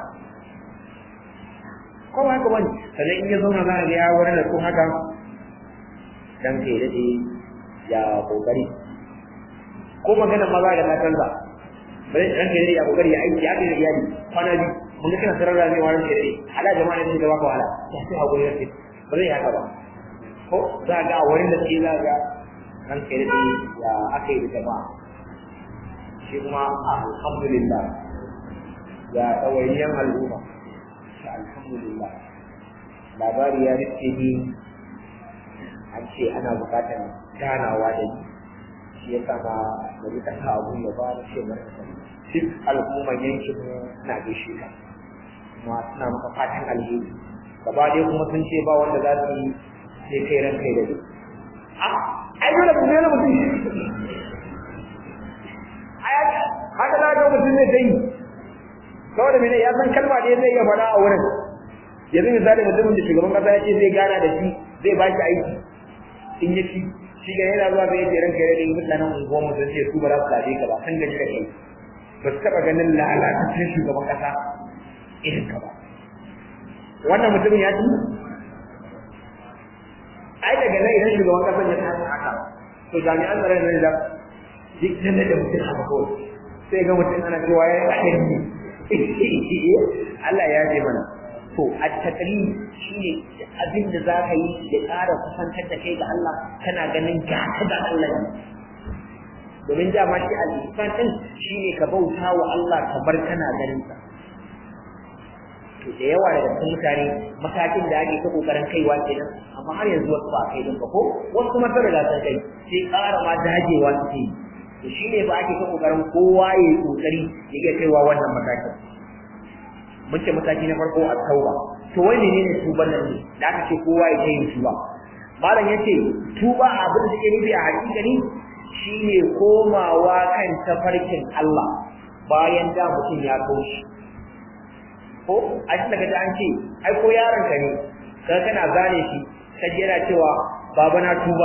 ko ba haka bane sannan in ya zauna za a ga ya wurin da su haka dan kai dade ya kokari ko magana ma za ga ta canza bai dan kai dade ya kokari ya aiki ya kai iyali kwana biyu mun ga kana sarar rayuwa wurin kai dade ala jama'a ne da baka wahala ya sai hakuri yake ba zai haka ba ko za ga a wurin da ke za ga dan kai dade ya akai da jama'a shi kuma alhamdulillah ya ɗawainiyan al'umma alhamdulillah labari ya rike ni an ce ana bukatar ganawa da ni shi ya sama da rika sa abu ya ba da ce mara duk al'umman yankin mu na gaishe ka kuma suna maka fatan alheri gaba ɗaya kuma sun ce ba wanda za su yi sai kai ran kai da duk a ai dole ku ne mutum haka na ga mutum ne sai saboda mene ya san kalma ɗaya zai iya faɗa a wurin yanzu misali mutumin da shugaban kasa ya ce zai gana da shi zai ba shi aiki in ya ci shi ga yana zuwa zai jeren kare da mutanen unguwar mu sun ce su ba za su zaɓe ka ba sun gani da kai ba su taɓa ganin lalataccen shugaban kasa irin ka ba wannan mutumin ya ci ai daga nan idan shugaban kasan ya tashi haka to jami'an tsaron nan da duk nan da mutum haka kawai sai ga mutum ana cewa ya yi Allah ya ce mana to a takali shine abin da za ka yi ya ƙara kusantar da kai ga Allah kana ganin gata da Allah ne domin dama shi al-ihsan din shine ka bauta wa Allah kamar kana ganin sa to da yawa daga cikin mutane matakin da ake ta kokarin kaiwa kenan amma har yanzu wasu ba kai din ba ko wasu kuma sun riga sun kai sai ƙara ma dajewa suke yi to shine ba ake ta kokarin kowa ya yi kokari ya iya kaiwa wannan matakin mun ce mataki na farko a tauba to wai menene tuban nan ne da aka ce kowa ya kai tuba malam yace tuba abin da suke nufi a hakikani shine komawa kan tafarkin Allah bayan da mutum ya kauce ko a cikin daga an ce ai ko yaron ka ne ka kana gane shi ka ji yana cewa baba na tuba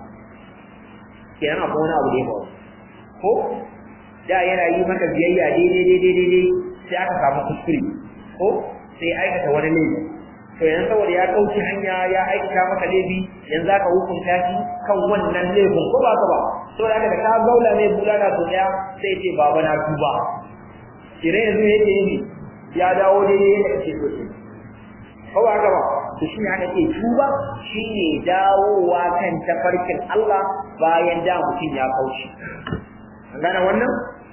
kenan akwai wani abu da ya faru ko da yana yi maka biyayya daidai daidai daidai sai aka samu kuskure ko sai aikata wani laifi to yanzu saboda ya kauce hanya ya aikata maka laifi yanzu aka hukunta shi kan wannan laifin ko ba ka ba saboda haka da ka gaula mai bulala to daya sai ce baba na tuba kire yanzu yake yi ya dawo daidai yadda kake so shi ko ba haka ba to shi ne aka ce tuba shine dawowa kan tafarkin Allah bayan da mutum ya kauce an gane wannan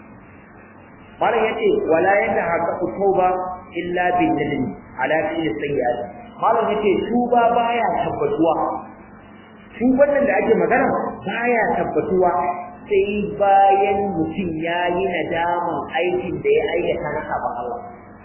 malam yace wala yanda haqqatu tauba illa bin nadm ala fi'l sayyi'at malam yace tuba baya tabbatuwa tuban nan da ake magana baya tabbatuwa sai bayan mutum ya yi nadaman aikin da ya aikata na sabon Allah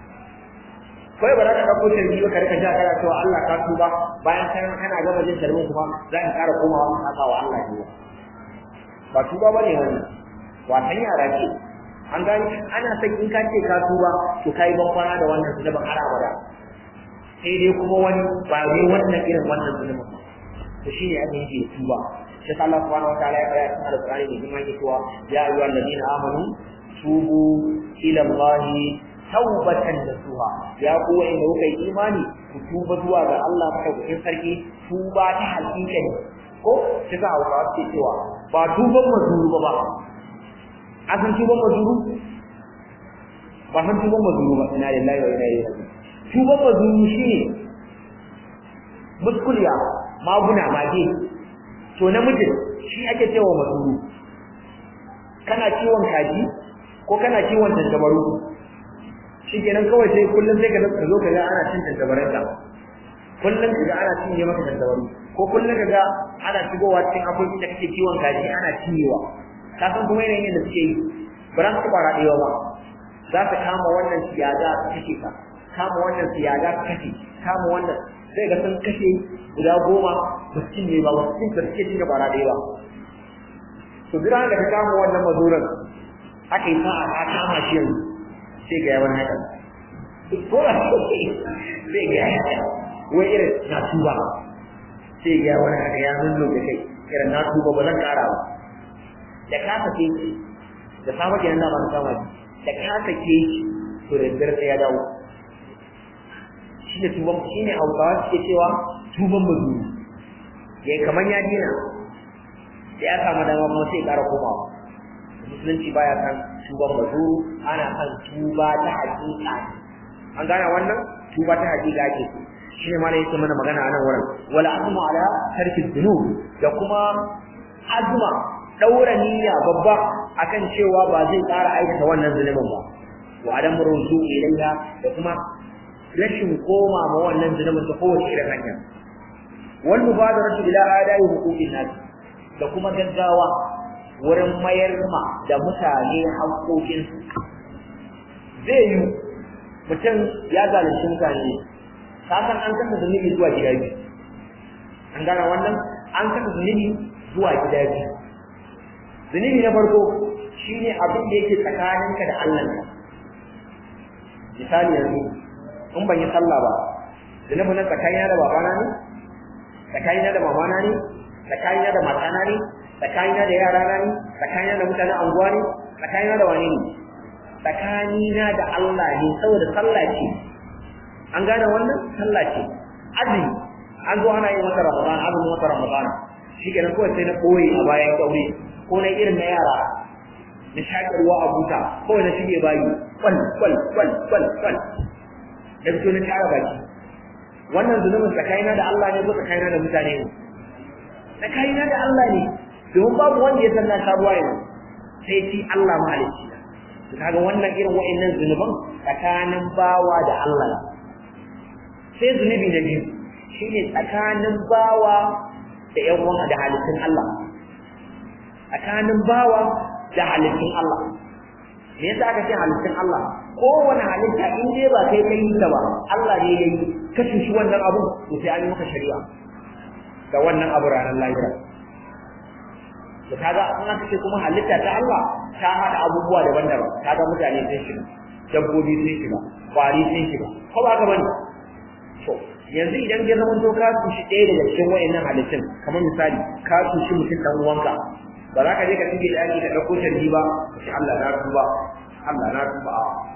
kawai ba za ka ɗauko tarbi ba ka rika ja kana cewa Allah ka tuba bayan kana kana gama jin tarbin kuma za ka ƙara komawa ka saba wa Allah ne ba tuba ba ne wannan wasan yara ce an gani ana son in ka ce ka tuba to kai ban kwana da wannan zunubin har abada sai dai kuma wani ba ne wannan irin wannan zunubin ba to shine ake yi tuba sai Allah subhanahu wataala ya fara cikin alqur'ani ne kuma yake cewa ya ayyuhal ladina amanu tubu ila allahi taubatan nasuha ya ku wanda kuka yi imani ku tuba zuwa ga Allah madaukakin sarki tuba ta hakika ne ko sai ga Hausawa suke cewa ba tuban mazuru ba ba a san tuban mazuru ba san tuban mazuru ba ina lillahi wa inna ilaihi raji'un tuban mazuru shine muskuliya maguna mage to namijin shi ake cewa mazuru kana ciwon kaji ko kana ciwon tantabaru shi kenan kawai sai kullum sai ka zo ka ga ana cin tantabaranka kullum ka ga ana cinye maka tantabaru ko kullum ka ga ana shigowa cikin akwai da kake ciwon kaji ana cinyewa ka san kuma yanayin yadda suke yi ba za su kwara ɗaya ba za su kama wannan siyaga su kashe ka kama wannan siyaga su kashe kama wannan sai ga sun kashe guda goma ba su cinye ba ba su cinye ba su cinye kwara ɗaya ba to duk da ka kama wannan mazuran aka yi sa'a ka kama shi yanzu sai ga yawan haka ko da sai ga haka wai irin na tuba sai ga yawan haka ya zullo da kai irin na tuba ba zan kara ba da ka sake shi da safa kenan da ban kama shi da ka sake shi to da dare sai ya dawo shi ne tuban shi ne hausawa suke cewa tuban mazuni ya kamar ya dina da ya samu dama kuma sai kara komawa musulunci baya san tuban mazuru ana kan tuba ta hakika an gane wannan tuba ta hakika ake shine ma yake mana magana a nan wurin wala azmu ala tarki dhunub da kuma azma daura niyya babba akan cewa ba zai ƙara aikata wannan zunubin ba wa adam ruzu ilayya da kuma rashin koma ma wannan zunubin ta kowace irin hanya wal mubadaratu ila adai huquqin nas da kuma gaggawa wurin mayar ma da mutane haƙoƙinsu zai yi mutum ya zalunci mutane ka san an kasa zunubi zuwa gida biyu an gane wannan an kasa zunubi zuwa gida biyu zunubi na farko shine abin da yake tsakaninka da Allah ka misali yanzu in ban yi sallah ba zunubi na tsakanina da babana ne tsakanina da mamana ne tsakanina da matana ne tsakanina da yara na ne tsakanina da mutanen anguwa ne tsakanina da wani ne tsakanina da Allah ne saboda sallah ce an gane wannan sallah ce azumi an zo ana yin wata ramadan azumin wata ramadan shi kenan kawai sai na koyi a bayan kaure ko na irin na yara na shaƙa ruwa a buta kawai na shige bayi kwal kwal kwal kwal kwal da fito na tara baki wannan zunubin tsakanina da Allah ne ko tsakanina da mutane ne tsakanina da Allah ne domin babu wanda ya san na sha ruwa yanzu sai shi Allah mahalicci to kaga wannan irin wa'annan zunuban tsakanin bawa da Allah sai zunubi na biyu shine tsakanin bawa da ƴan uwan da halittun Allah tsakanin bawa da halittun Allah me yasa aka ce halittun Allah kowane halitta in dai ba kai kai ta ba Allah ne yayi ka shi wannan abu to sai an yi maka shari'a da wannan abu ranar lahira to kaga in aka ce kuma halitta ta Allah ta hada abubuwa daban-daban kaga mutane sun shiga dabbobi sun shiga kwari sun shiga ko ba ka bane to yanzu idan ya zama to ka tushi ɗaya daga cikin wayannan halittun kamar misali ka tushi mutum dan uwanka ba za ka je ka tige daki ka dauko tarbi ba shi Allah na tuba Allah na tuba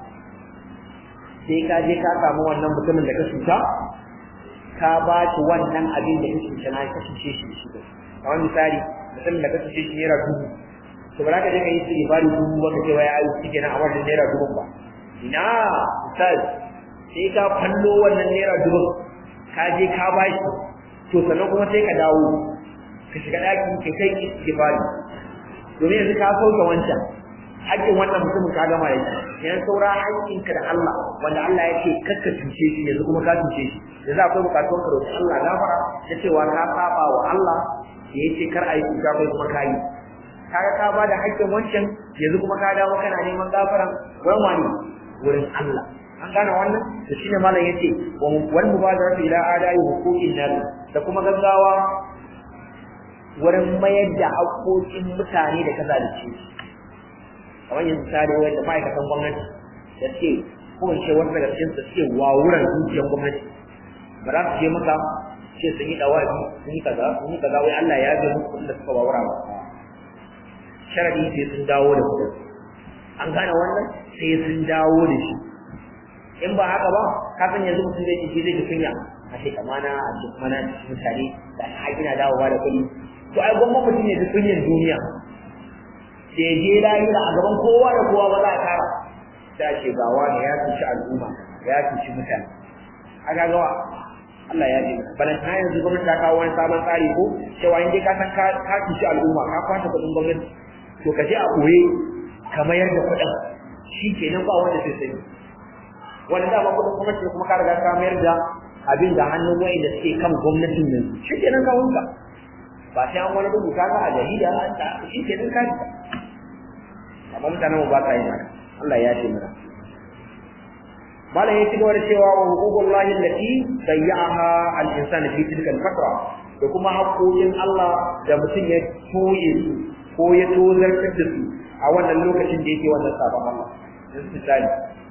sai ka je ka samu wannan mutumin da ka cuta ka ba shi wannan abin da ka cuta na ka cuce shi shi kamar misali mutumin da ka cuce shi naira dubu to ba za ka je ka yi istighfari dubu ba ka ce wai ayu kike na a wannan naira dubu ba ina misali sai ka fallo wannan naira dubu ka je ka ba shi to sannan kuma sai ka dawo ka shiga ɗaki ka kai istighfari domin yanzu ka sauke wancan haƙƙin wannan mutumin ka gama da shi yan saura haƙƙinka da Allah wanda Allah ya ce kakka cuce shi yanzu kuma ka cuce shi yanzu akwai bukatun ka roƙi Allah gafara ta cewa ka saba wa Allah da ya ce kar a yi cuta kai kuma ka yi kaga ka ba da haƙƙin wancan yanzu kuma ka dawo kana neman gafaran wurin wani wurin Allah an gane wannan to shine malam yace wal mubadaratu ila adai huquqin nas da kuma gaggawa wurin mayar da haƙoƙin mutane da ka zalunce su kamar yanzu misali wanda ma'aikatan gwamnati da suke ko in ce wasu daga cikin su suke wawuran dukiyar gwamnati ba za su je maka ce sun yi dawabi sun yi kaza sun yi kaza wai Allah ya ga musu kuɗin da suka wawura ba sharadi sai sun dawo da kuɗin an gane wannan sai sun dawo da shi in ba haka ba ka san yanzu mutum zai ce zai ji kunya a ce kamana a ce kamana cikin mutane da ha gina dawowa da kuɗi to ai gwamnati mutum ya ji kunyan duniya da ya je lahira a gaban kowa da kowa ba za a tara da ce ga wani ya cuci al'umma ya cuci mutane a gagawa Allah ya ji balan ta yanzu gwamnati ta kawo wani sabon tsari ko cewa in dai ka san ka cuci al'umma ka kwashe kuɗin gwamnati to ka je a koye ka mayar da kuɗin shi kenan ba wanda sai sani wani dama kuɗin gwamnati kuma ka riga ka mayar da abin da hannun wa'inda suke kan gwamnatin yanzu shi kenan ka hunka ba sai an wani rubuta ka a jarida an ta shi kenan ka amma mutanen mu ba sa yin haka Allah ya ce mana malam ya ci gaba da cewa wa huququllahi allati dayya'aha al-insanu fi tilka al-fatra da kuma haƙoƙin Allah da mutum ya toye su ko ya tozartar da su a wannan lokacin da yake wannan sabon Allah yanzu misali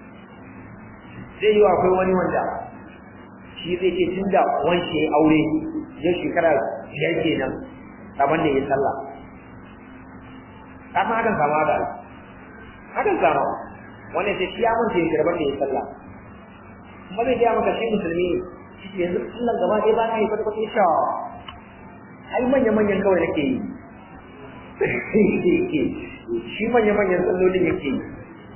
zai yi akwai wani wanda shi zai ce tun da wanke ya aure ya shekara biyar kenan kamar da ya sallah kafin hakan sama da hakan sama wannan sai shi ya manta ya shirban da ya sallah kuma zai gaya maka shi musulmi ne shi yanzu sallan gaba ɗaya ba na yi kwata-kwata sha ai manya-manyan kawai nake yi shi manya-manyan sallolin yake yi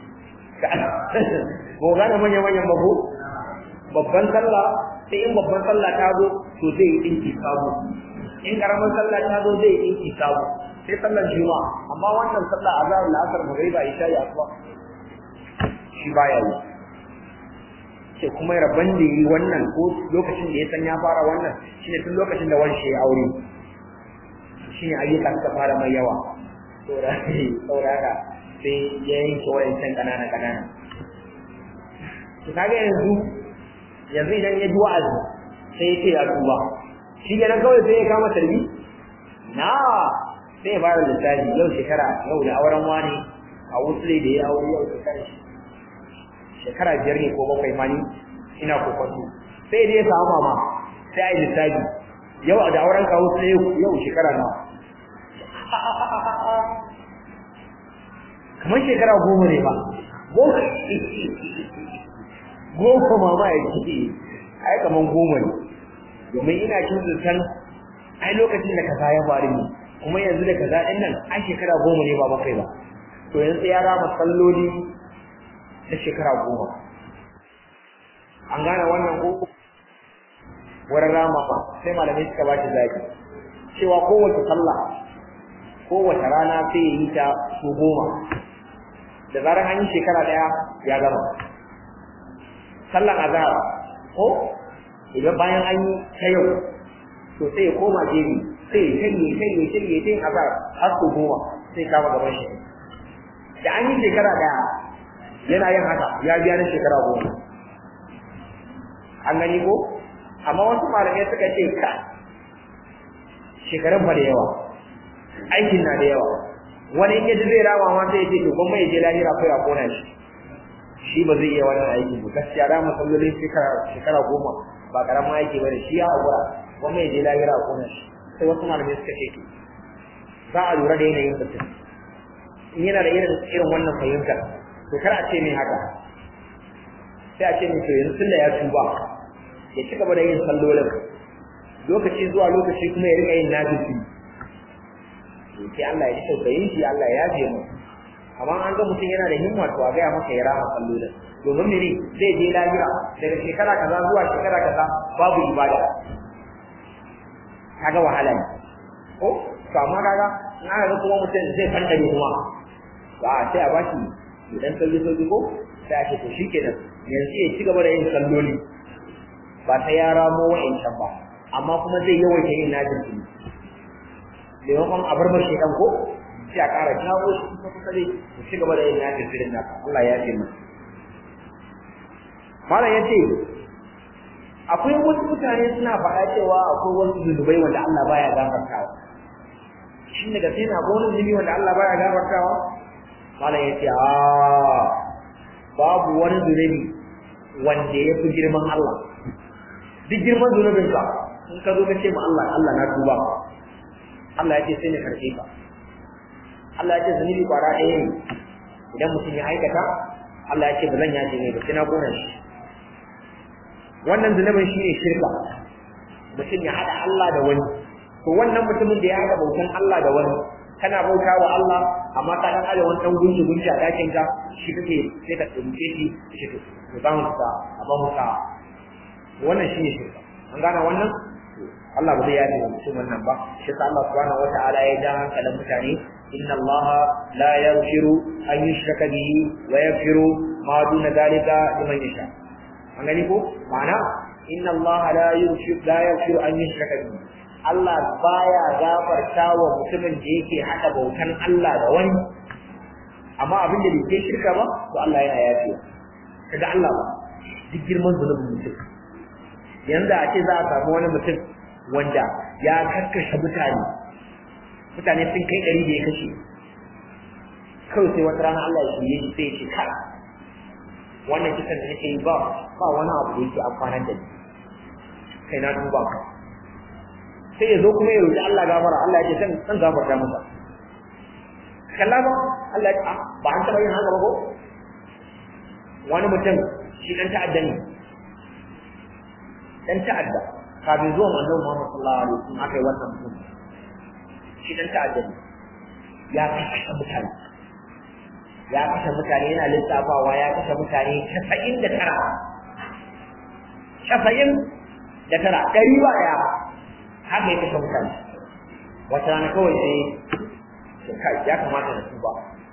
ko gane manya-manyan babu babban sallah sai in babban sallah ta zo to zai yi dinki sabo in karamin sallah ta zo zai yi dinki sabo sai sallar juma'a amma wannan sallah azhar la'asar magriba isha ya asuba shi baya yi sai kuma rabban da yi wannan ko lokacin da ya san ya fara wannan shine tun lokacin da wani shi ya aure shine ayyuka suka fara mai yawa saboda saboda haka sai ya yanke wayancan kanana kanana to kaga yanzu yanzu idan ya ji wa'azi sai ya ce ya tuba shi ne nan kawai sai ya kama tarbi na sai ya fara lissafi yau shekara yau da auren wani a wasu da ya aure yau shekara shekara biyar ne ko bakwai ma ni ina kokwanto sai dai ya samu mama sai a yi lissafi yau da auren ka wasu yau shekara nawa kamar shekara goma ne ba goma goma mama ya ce ai kamar goma ne domin ina cin zutan ai lokacin da kaza ya faru ne kuma yanzu da kaza din nan ai shekara goma ne ba bakwai ba to yanzu ya rama salloli da shekara goma an gane wannan ko wurin rama ba sai malamai suka ba shi zaki cewa kowace sallah kowace rana sai ya yi ta su goma da zarar an yi shekara daya ya gama sallan azhar ko idan bayan an yi ta yau to sai ya koma jeji sai ya shanye shanye shanye shanye a har su goma sai kama gaban shi da an yi shekara daya yana yin haka ya biya na shekara goma an gani ko amma wasu malamai suka ce ka shekarun ba da yawa aikin na da yawa wani in yaji zai rama ma sai ya ce to gwamma ya je lahira ko ya kona shi shi ba zai iya wannan aikin ba gaskiya da mu sallolin shekara shekara goma ba karamin aiki bane shi ya haƙura gwamma ya je lahira ko kona shi sai wasu malamai suka ce to za a lura da yanayin mutum in yana da irin irin wannan fahimtar to kar a ce mai haka sai a ce mai to yanzu tunda ya tuba ya ci gaba da yin sallolin lokaci zuwa lokaci kuma ya rika yin nafisi sai Allah ya ji tausayin shi Allah ya yaje mu amma an ga mutum yana da himma to a gaya masa ya rama sallolin domin mene zai je lahira daga shekara kaza zuwa shekara kaza babu ibada kaga wahala ne ko to amma kaga in aka ga kuma mutum zai fanta ne kuma ba sai a bashi idan sauki sauki ko sai a ce to shikenan yanzu ya ci gaba da yin salloli ba ta ya ramo wa'ancan ba amma kuma zai yawaita yin najin jini maimakon a bar mashi ɗan ko sai a ƙara jawo shi kusa kusa dai ya ci gaba da yin najin jinin naka Allah ya ce masa malam ya ce akwai wasu mutane suna faɗa cewa akwai wasu zunubai wanda Allah baya gafartawa shin daga sai na wani zunubi wanda Allah baya gafartawa malam ya ce a babu wani zunubi wanda ya fi girman Allah duk girman zunubinka in ka zo ka ce ma Allah Allah na tuba Allah ya ce sai ne karfe ka Allah ya ce zunubi kwara ɗaya ne idan mutum ya aikata Allah ya ce ba zan yace ne ba sai na kona shi wannan zunubin shi ne shirka mutum ya haɗa Allah da wani to wannan mutumin da ya haɗa bautan Allah da wani kana bauta wa Allah amma ka dan aje wani dan gunji gunji a dakin ka shi kake sai ka tsince shi shi to to za mu sa a ba mu sa wannan shi ne shirka an gane wannan Allah ba zai yafe wa mutum wannan ba shi sa Allah subhanahu wata'ala ya ja hankalin mutane inna Allah la yaghfiru an yushraka bihi wa yaghfiru ma duna dalika liman yasha an gani ko ma'ana inna Allah la yughfiru la yaghfiru an yushraka bihi Allah baya gafarta wa mutumin da yake hada bautan Allah da wani amma abin da bai shirka ba to Allah yana yafe kaga Allah ba duk girman zunubin mutum yanzu a ce za a samu wani mutum wanda ya karkashe mutane mutane sun kai ɗari da ya kashe kawai sai wata rana Allah ya shirye shi sai ya ce kara wannan kisan da nake yi ba ba wani abu da yake amfanar da ni kai na duba ka sai ya zo kuma ya roƙi Allah gafara Allah ya ce zan zan gafarta masa kalla ba Allah ya ba an taɓa yin haka ba ko wani mutum shi dan ta'adda ne dan ta'adda kafin zuwa manzon Muhammad sallallahu alaihi wasallam aka yi wannan mutum shi dan ta'adda ne ya kashe mutane ya kashe mutane yana lissafawa ya kashe mutane casa'in da tara casa'in da tara ɗari ba ɗaya haka ya kashe mutane wata rana kawai sai kai ya kamata na tuba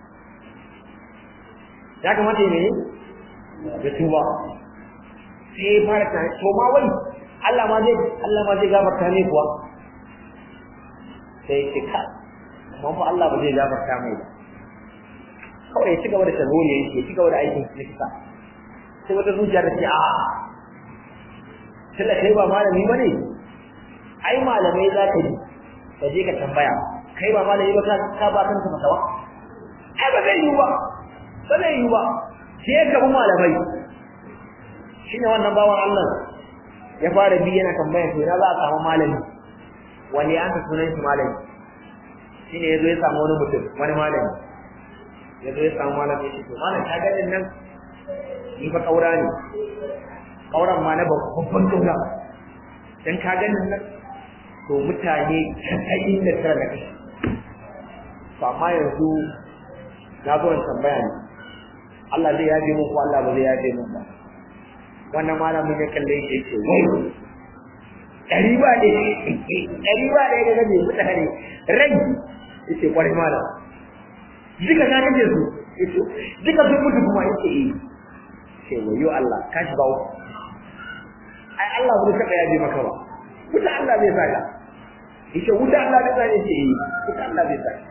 ya kamata ya mene ya tuba sai ya fara tunani to ma wai Allah ma zai Allah ma zai gafarta ne kuwa sai ya ce ka amma fa Allah ba zai gafarta mai ba kawai ya ci gaba da tazuriya ya ci gaba da aikin likita sai wata zuciya ta ce a tunda kai ba malami ba ne ai malamai za ka ji ka je ka tambaya kai ba malami ba ka ba kanka masawa ai ba zai yi ba ba zai yi ba sai ka bi malamai shine wannan bawan Allah ya fara bi yana tambaya to ina za a samu malami wani an sunan shi malami shine yazo ya samu wani mutum wani malami yazo ya samu malami shi to malam ka ganin nan ni fa kaura ne kauran ma na babban kaura dan ka ganin nan to mutane casa'in da tara da kashi to amma yanzu na zo in tambaya ne Allah zai yaje mu ko Allah ba zai yaje mu ba wannan malamin ya kalle shi ce wai ɗari ba ne ɗari ba ne daga mai mutane rai yace kwarai malam duka ka kace su yace duka sun mutu kuma yace eh ce wayo Allah ka shiga uku ai Allah bai taɓa yaje maka ba wuta Allah zai saka yace wuta Allah zai saka yace eh wuta Allah zai saka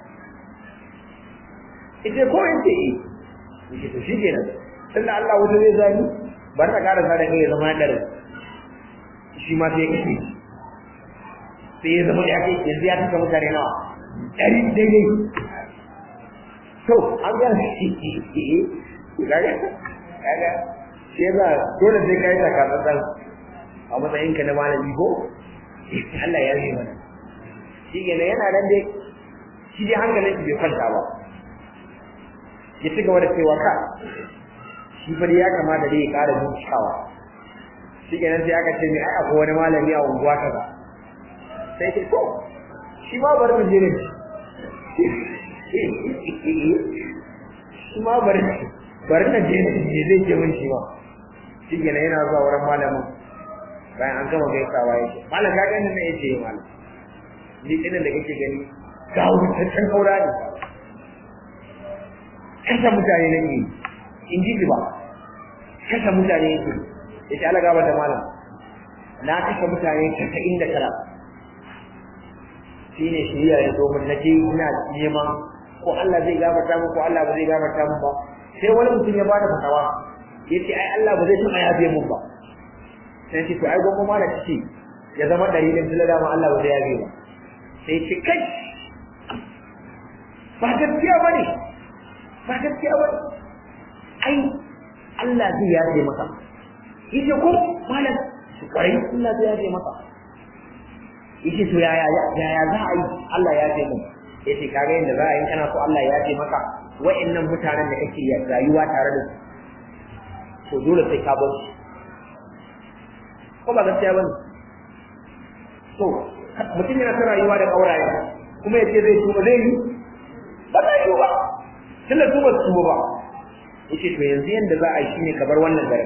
yace ko yace eh yace to shi kenan tunda Allah wuta zai zani bar ta ƙara sa da kai ya zama dare shi ma sai kace sai ya zama da kai yanzu ya tuka mutane nawa ɗari daidai to an ga shi kaga kaga sai ba dole sai kai ta ka tsantsan a matsayin ka na malami ko Allah ya yi mana shi ne yana nan dai shi dai hankalin shi bai kwanta ba ya ci gaba da cewa ka shi fa ya kamata dai ya ƙara bincikawa shi kenan sai aka ce mai ai akwai wani malami a unguwa kaza sai ce ko shi ma bari mu je ne shi ma bari bari na je ne zai je mun shi ma shi kenan yana zuwa wurin malamin bayan an gama gaisawa yake malam ka gani ne yace malam ni dinan da kake gani ga wutaccen kaura ne kasa mutane ne ne in ji ba kasa mutane yake yace Allah gaba da malam na kasa mutane 99 shine shiriya ya zo mun nake ina neman ko Allah zai gafarta mu ko Allah ba zai gafarta mu ba sai wani mutum ya bada fatawa yace ai Allah ba zai taba yabe mu ba sai ce to ai gwamma ma da kace ya zama dalilin tilada ma Allah ba zai yabe ba sai ce kai ba gaskiya bane ba gaskiya bane ai Allah zai yabe maka yace ko malam su kwarai Allah zai yabe maka yace to yaya yaya za a yi Allah ya yabe mu yace kaga yanda za a yi kana so Allah ya yabe maka wa'annan mutanen da kake rayuwa tare da su to dole sai ka bar su ko ba gaskiya bane to mutum yana ta rayuwa da kauraye kuma yace zai tuba zai yi ba zai yi ba tunda tuba su tuba ba yace to yanzu yanda za a yi shine ka bar wannan garin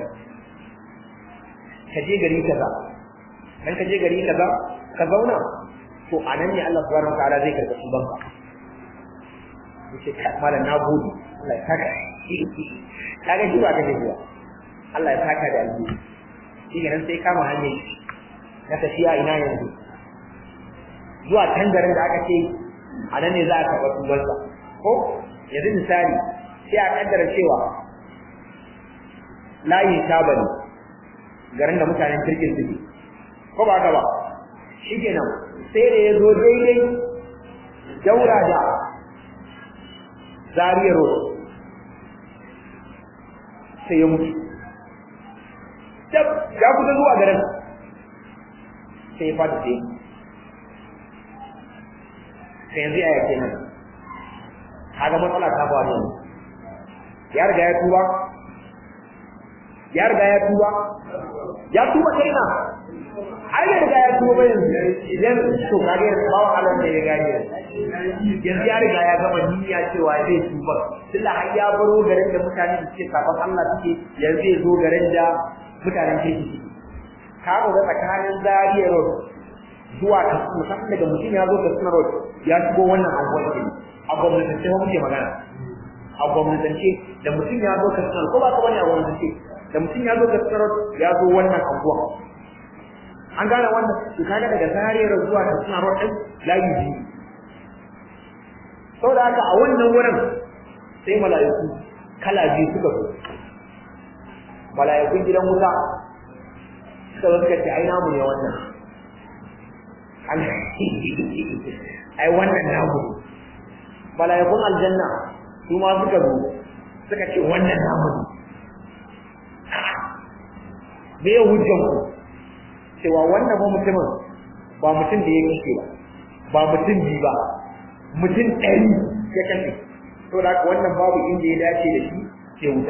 ka je gari kaza dan ka je gari kaza ka zauna to anan ne Allah subhanahu wa ta'ala zai karɓi tubanka yace malam na gode Allah ya saka kaga shi ba kake zuwa Allah ya saka da alheri shi ne sai kama hanyar na tafiya ina yanzu zuwa can garin da aka ce a nan ne za a karɓa tubarsa ko yanzu misali sai a kaddara cewa layin shabani garin da mutanen kirkin suke ko ba haka ba shi kenan sai da ya zo daidai daura da Zaria Road sai ya mutu ya kusa zuwa garin sai ya fata sai sai yanzu ya yake nan kaga matsala ta faru yanzu ya riga ya tuba ya riga ya tuba ya tuba kai na ai ya riga ya tuba yanzu idan to kage bawa Allah ne ya gane yanzu ya riga ya gama niyya cewa zai tuba tunda har ya baro garin da mutane da suke sabon Allah suke yanzu zai zo garin da mutanen kirki ka ga tsakanin Zaria Road zuwa Katsina musamman daga mutum ya zo Katsina Road ya shigo wannan anguwar ke a gwamnatance ba muke magana a gwamnatance da mutum ya zo Katsina ko ba ka bane a gwamnatance da mutum ya zo Katsina Road ya zo wannan anguwa an gane wannan to kaga daga Zaria Road zuwa Katsina Road din layi biyu saboda haka a wannan wurin sai mala'iku kala biyu suka zo mala'ikun gidan wuta suka zo suka ce ai namu ne wannan ai wannan namu mala'ikun aljanna su ma suka zo suka ce wannan namu ne me ya hujjan ku cewa wannan ba mutumin ba mutum da ya kashe ba ba mutum biyu ba mutum ɗari ya kashe to da wannan babu inda ya dace da shi ke wuta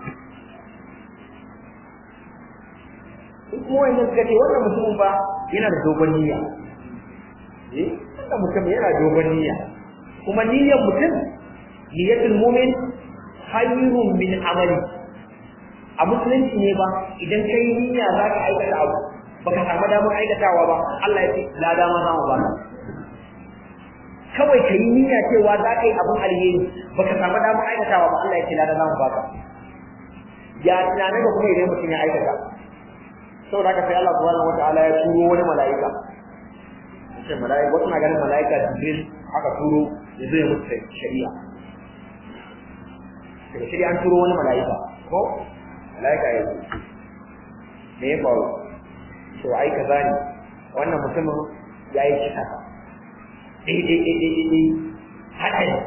kuma wannan suka ce wannan mutumin ba yana da dogon niyya eh wannan mutum yana da dogon niyya kuma niyyar mutum niyyatul mu'min khayrun min amali a musulunci ne ba idan kai niyya za ka aikata abu baka samu damar aikatawa ba Allah ya ce la dama za mu ba kawai ka yi niyya cewa za ka yi abin alheri baka samu damar aikatawa ba Allah ya ce la dama za mu ba ya tunanin da kuma idan mutum ya aikata saboda haka sai Allah subhanahu wataala ya turo wani mala'ika sai mala'ika wasu na ganin mala'ika Jibril aka turo ya zo ya mutu shari'a daga shari'a an turo wani mala'ika ko mala'ika ya zo me ya faru to ai kaza ne wannan mutumin ya yi kisa dai dai dai dai dai haka ne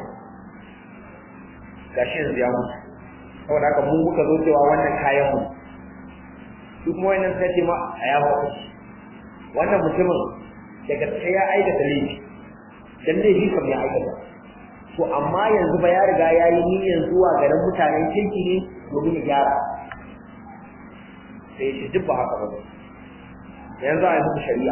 gashi yanzu ya mutu saboda haka mu muka zo cewa wannan kayan mu su kuma wannan sai ce ma a ya ba wannan mutumin daga sai ya aikata laifi dan laifi kam ya aikata to amma yanzu ba ya riga ya yi niyyar zuwa garin mutanen kirki ne domin ya gyara sai shi duk ba haka ba yanzu a yi muku shari'a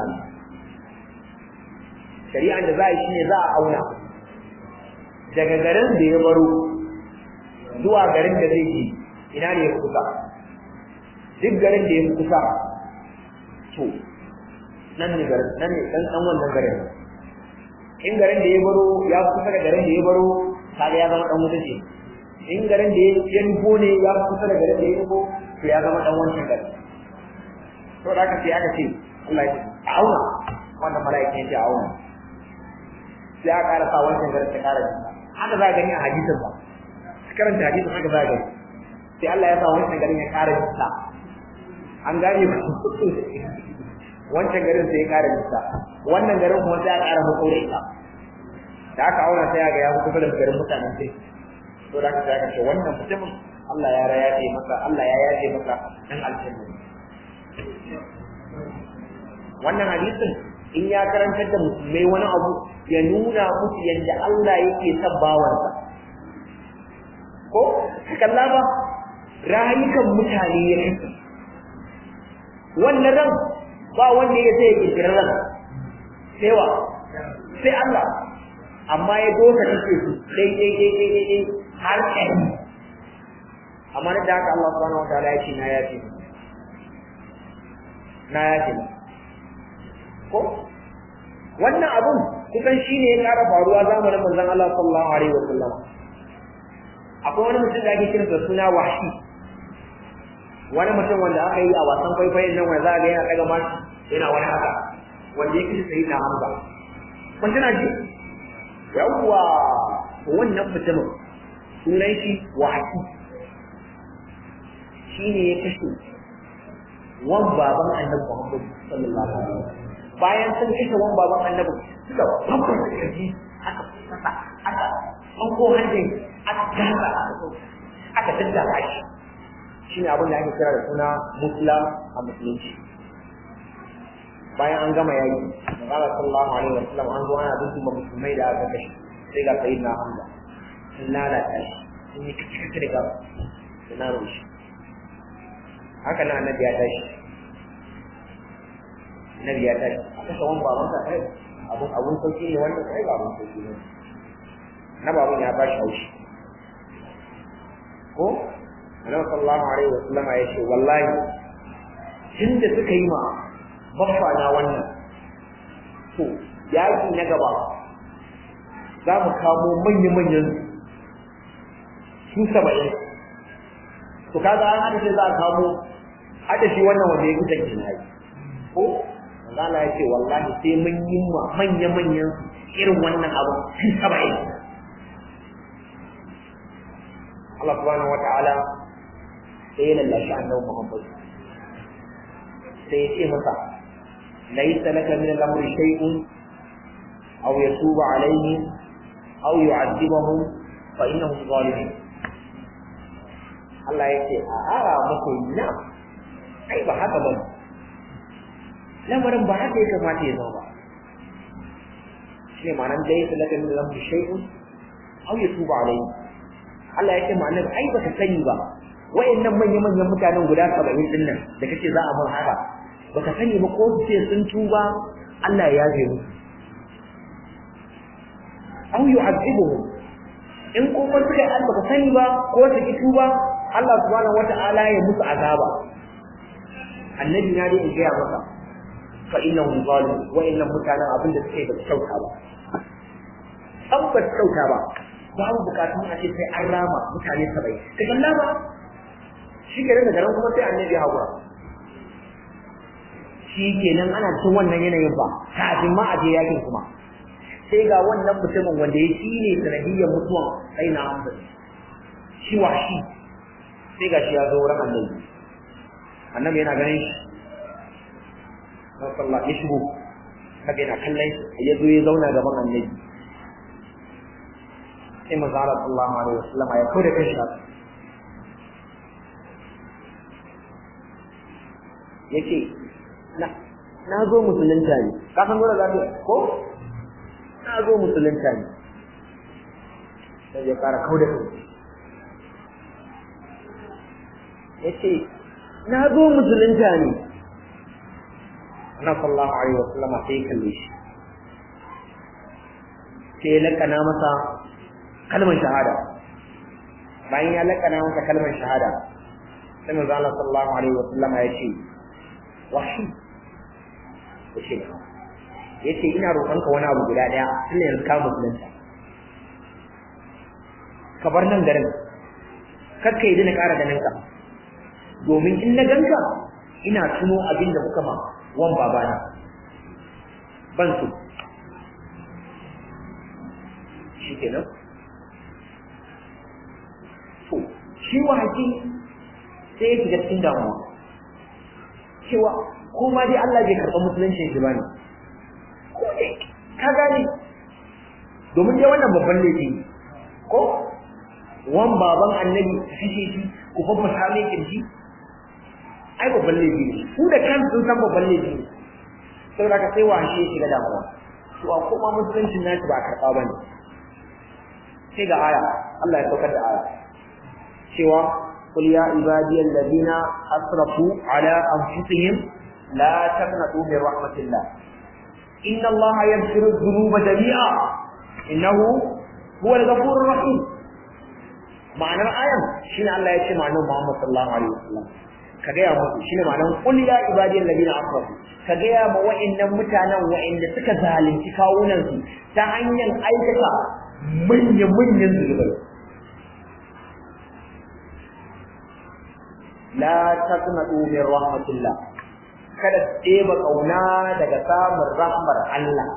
shari'an da za a yi shine za a auna daga garin da ya baro zuwa garin da zai je ina ne ya fi kusa duk garin da ya fi kusa to nan ne garin nan ne dan dan wannan garin in garin da ya baro ya fi kusa da garin da ya baro kaga ya zama dan wuta ce in garin da ya nufo ne ya fi kusa da garin da ya nufo to ya zama dan wancan garin to da aka ce aka ce Allah ya ce a auna wannan mala'ika ya ce a auna sai aka ƙara sa wancan garin ta ƙara jinta haka za a gani a hadisin ba karanta hadisin haka za a gani sai Allah ya sa wancan garin ya ƙara jinta an gane ba wancan garin sai ya ƙara jinta wannan garin kuma sai ya ƙara matso da ita da aka auna sai ya ga ya kusa da garin mutanen sai to da aka sai aka ce wannan mutumin Allah ya raya ce masa Allah ya yace masa dan aljanna wannan hadisin in ya karantar da musulmai wani abu ya nuna musu yadda Allah yake son bawansa ko kalla ba rayukan mutane ya kashe wannan ran ba wanda ya sai kirkirar ran sai wa sai Allah amma ya dosa take su dai dai dai dai dai har kai amma da haka Allah subhanahu wataala ya ce na ya ce na ya ce ko wannan abun kusan shine ya ƙara faruwa zamanin manzon Allah sallallahu alaihi wasallam akwai wani mutum da ake kiransa da suna washi wani mutum wanda aka yi a wasan kwaikwayon nan wanda za a ga yana daga mashi yana wani haka wanda ya kashe sayi na hamza kun tana ji yawwa wannan mutumin sunan shi washi shine ya kashe wan baban annabi Muhammad sallallahu alaihi wasallam bayan sun kashe wan baban annabi suka babban kirji aka fasa aka an ko hanjin aka gasa aka daddaka shi shine abin da ake kira da suna musla a musulunci bayan an gama yaki magana sallallahu alaihi wa sallam an zo ana dukkan musulmai da aka kashe sai ga sayyidina hamza sun lalata shi sun yi kace kace da gaba da na rushe haka na annabi ya tashi annabi ya tashi a kashe wani baban sa kai abun abun sauki ne wannan kai ba abun sauki ne na babun ya bashi haushi ko annabi sallallahu alaihi wa sallama ya ce wallahi tunda suka yi ma baffa na wannan to yaki na gaba za mu kamo manya-manyan su saba'in to kaga an hada sai za a kamo hada shi wannan wanda ya kusa kinayi ko Allah ya ce wallahi sai mun yi ma manya-manyan irin wannan abu su saba'in Allah subhanahu wata'ala sai ya lallashi annabi Muhammad sai ya ce masa laysa laka min al-amri shay'un aw yatuba alayhim aw yu'adhibuhum fa innahum zalimun Allah ya ce a ara muku na ai ba haka ba lamarin ba haka ya kamata ya zama ba shi ne ma'anar da ya salaka min lambu shay'un aw yatuba alayhi Allah ya ce ma'anar ai baka sani ba wayannan manyan manyan mutanen guda 70 din nan da kace za a bar haka baka sani ba ko su ce sun tuba Allah ya yaje musu aw yu'adhibuhum in kuma suka yi baka sani ba ko su ki tuba Allah subhanahu wata'ala ya musu azaba annabi na dai in gaya masa fa innahum zalim wa innahum mutanen abin da suke ba kyauta ba tabbas kyauta ba babu bukatun a ce sai an rama mutane sabai ka kalla ba shi ke da garan kuma sai annabi ya haƙura shi kenan ana cikin wannan yanayin ba kafin ma a je yakin kuma sai ga wannan mutumin wanda ya shi ne sanadiyyar mutuwan sai na hamza shi wa shi sai ga shi ya zo wurin annabi annabi yana ganin shi na sallah ya shigo kaga yana kallon shi ya zo ya zauna gaban annabi sai manzo Allah sallallahu alaihi wasallam ya kauda kan shi yake na na zo musulunta ne ka san gora zafi ko na zo musulunta ne sai ya kara kauda kan yace na zo musulunta ne na sallallahu alaihi wasallam sai kalle shi sai ya lakana masa kalmar shahada bayan ya lakana masa kalmar shahada sai manzo Allah sallallahu alaihi wasallam ya ce washi yace yace ina roƙonka wani abu guda daya tunda yanzu ka musulunta ka bar nan garin kakka yi na ƙara ganin ka domin in na ganka ina tuno abin da kuka ma wan babana ban su shi kenan to shi wahaji sai ya shiga cikin damuwa cewa ko ma dai Allah bai karɓa musuluncin shi bane ko dai ka gane domin dai wannan babban laifi ne ko wan baban annabi kashe shi ku babba same kirji ai babban laifi ne ku da kan sun san babban laifi ne saboda ka sai washe ya shiga damuwa to a kuma musuluncin nashi ba a karɓa bane sai ga aya Allah ya saukar da aya cewa قل يا عبادي الذين أسرفوا على أنفسهم لا تقنطوا من رحمة الله إن الله يغفر الذنوب جميعا إنه هو الغفور الرحيم معنى الآية شنو الله يشي معنى محمد صلى الله عليه وسلم kagaya musu shine ma'anar qul ya ibadiyal ladina asrafu kagaya ma wa'annan mutanen wa'anda suka zalunci kawunan su ta hanyar aikata manyan manyan zulubai la taqnatu min rahmatillah kada ɗeba kauna daga samun rahmar Allah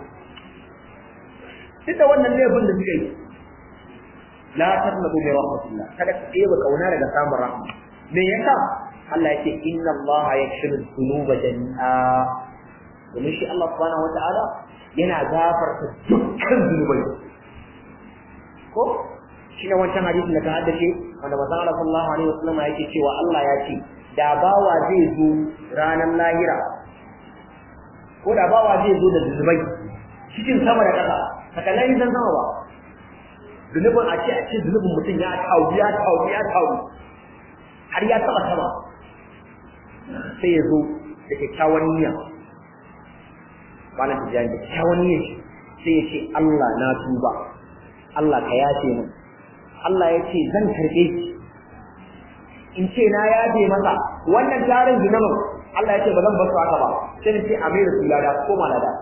duk wannan laifin da suka yi la taqnatu min rahmatillah kada ɗeba kauna daga samun rahma me yasa Allah yake inna Allah yaghfiru dhunuba jami'a domin shi Allah subhanahu wata'ala yana gafarta dukkan zunubai ko shine wancan hadisin da ka haddace wanda manzon Allah sallallahu alaihi wasallam yake cewa Allah ya ce da bawa zai zo ranar lahira ko da bawa zai zo da zunubai cikin sama da ƙasa saka nan san sama ba zunubin a ce a ce zunubin mutum ya tawo ya tawo ya tawo har ya taba sama sai ya zo da kyakkyawan niyya malam tijani da kyakkyawan niyya sai ya ce Allah na tuba Allah ka yafe min Allah ya ce zan karɓe shi in ce na yafe masa wannan tarin zunubin Allah ya ce ba zan bar su haka ba sai ni ce a mai da su lada ko ma lada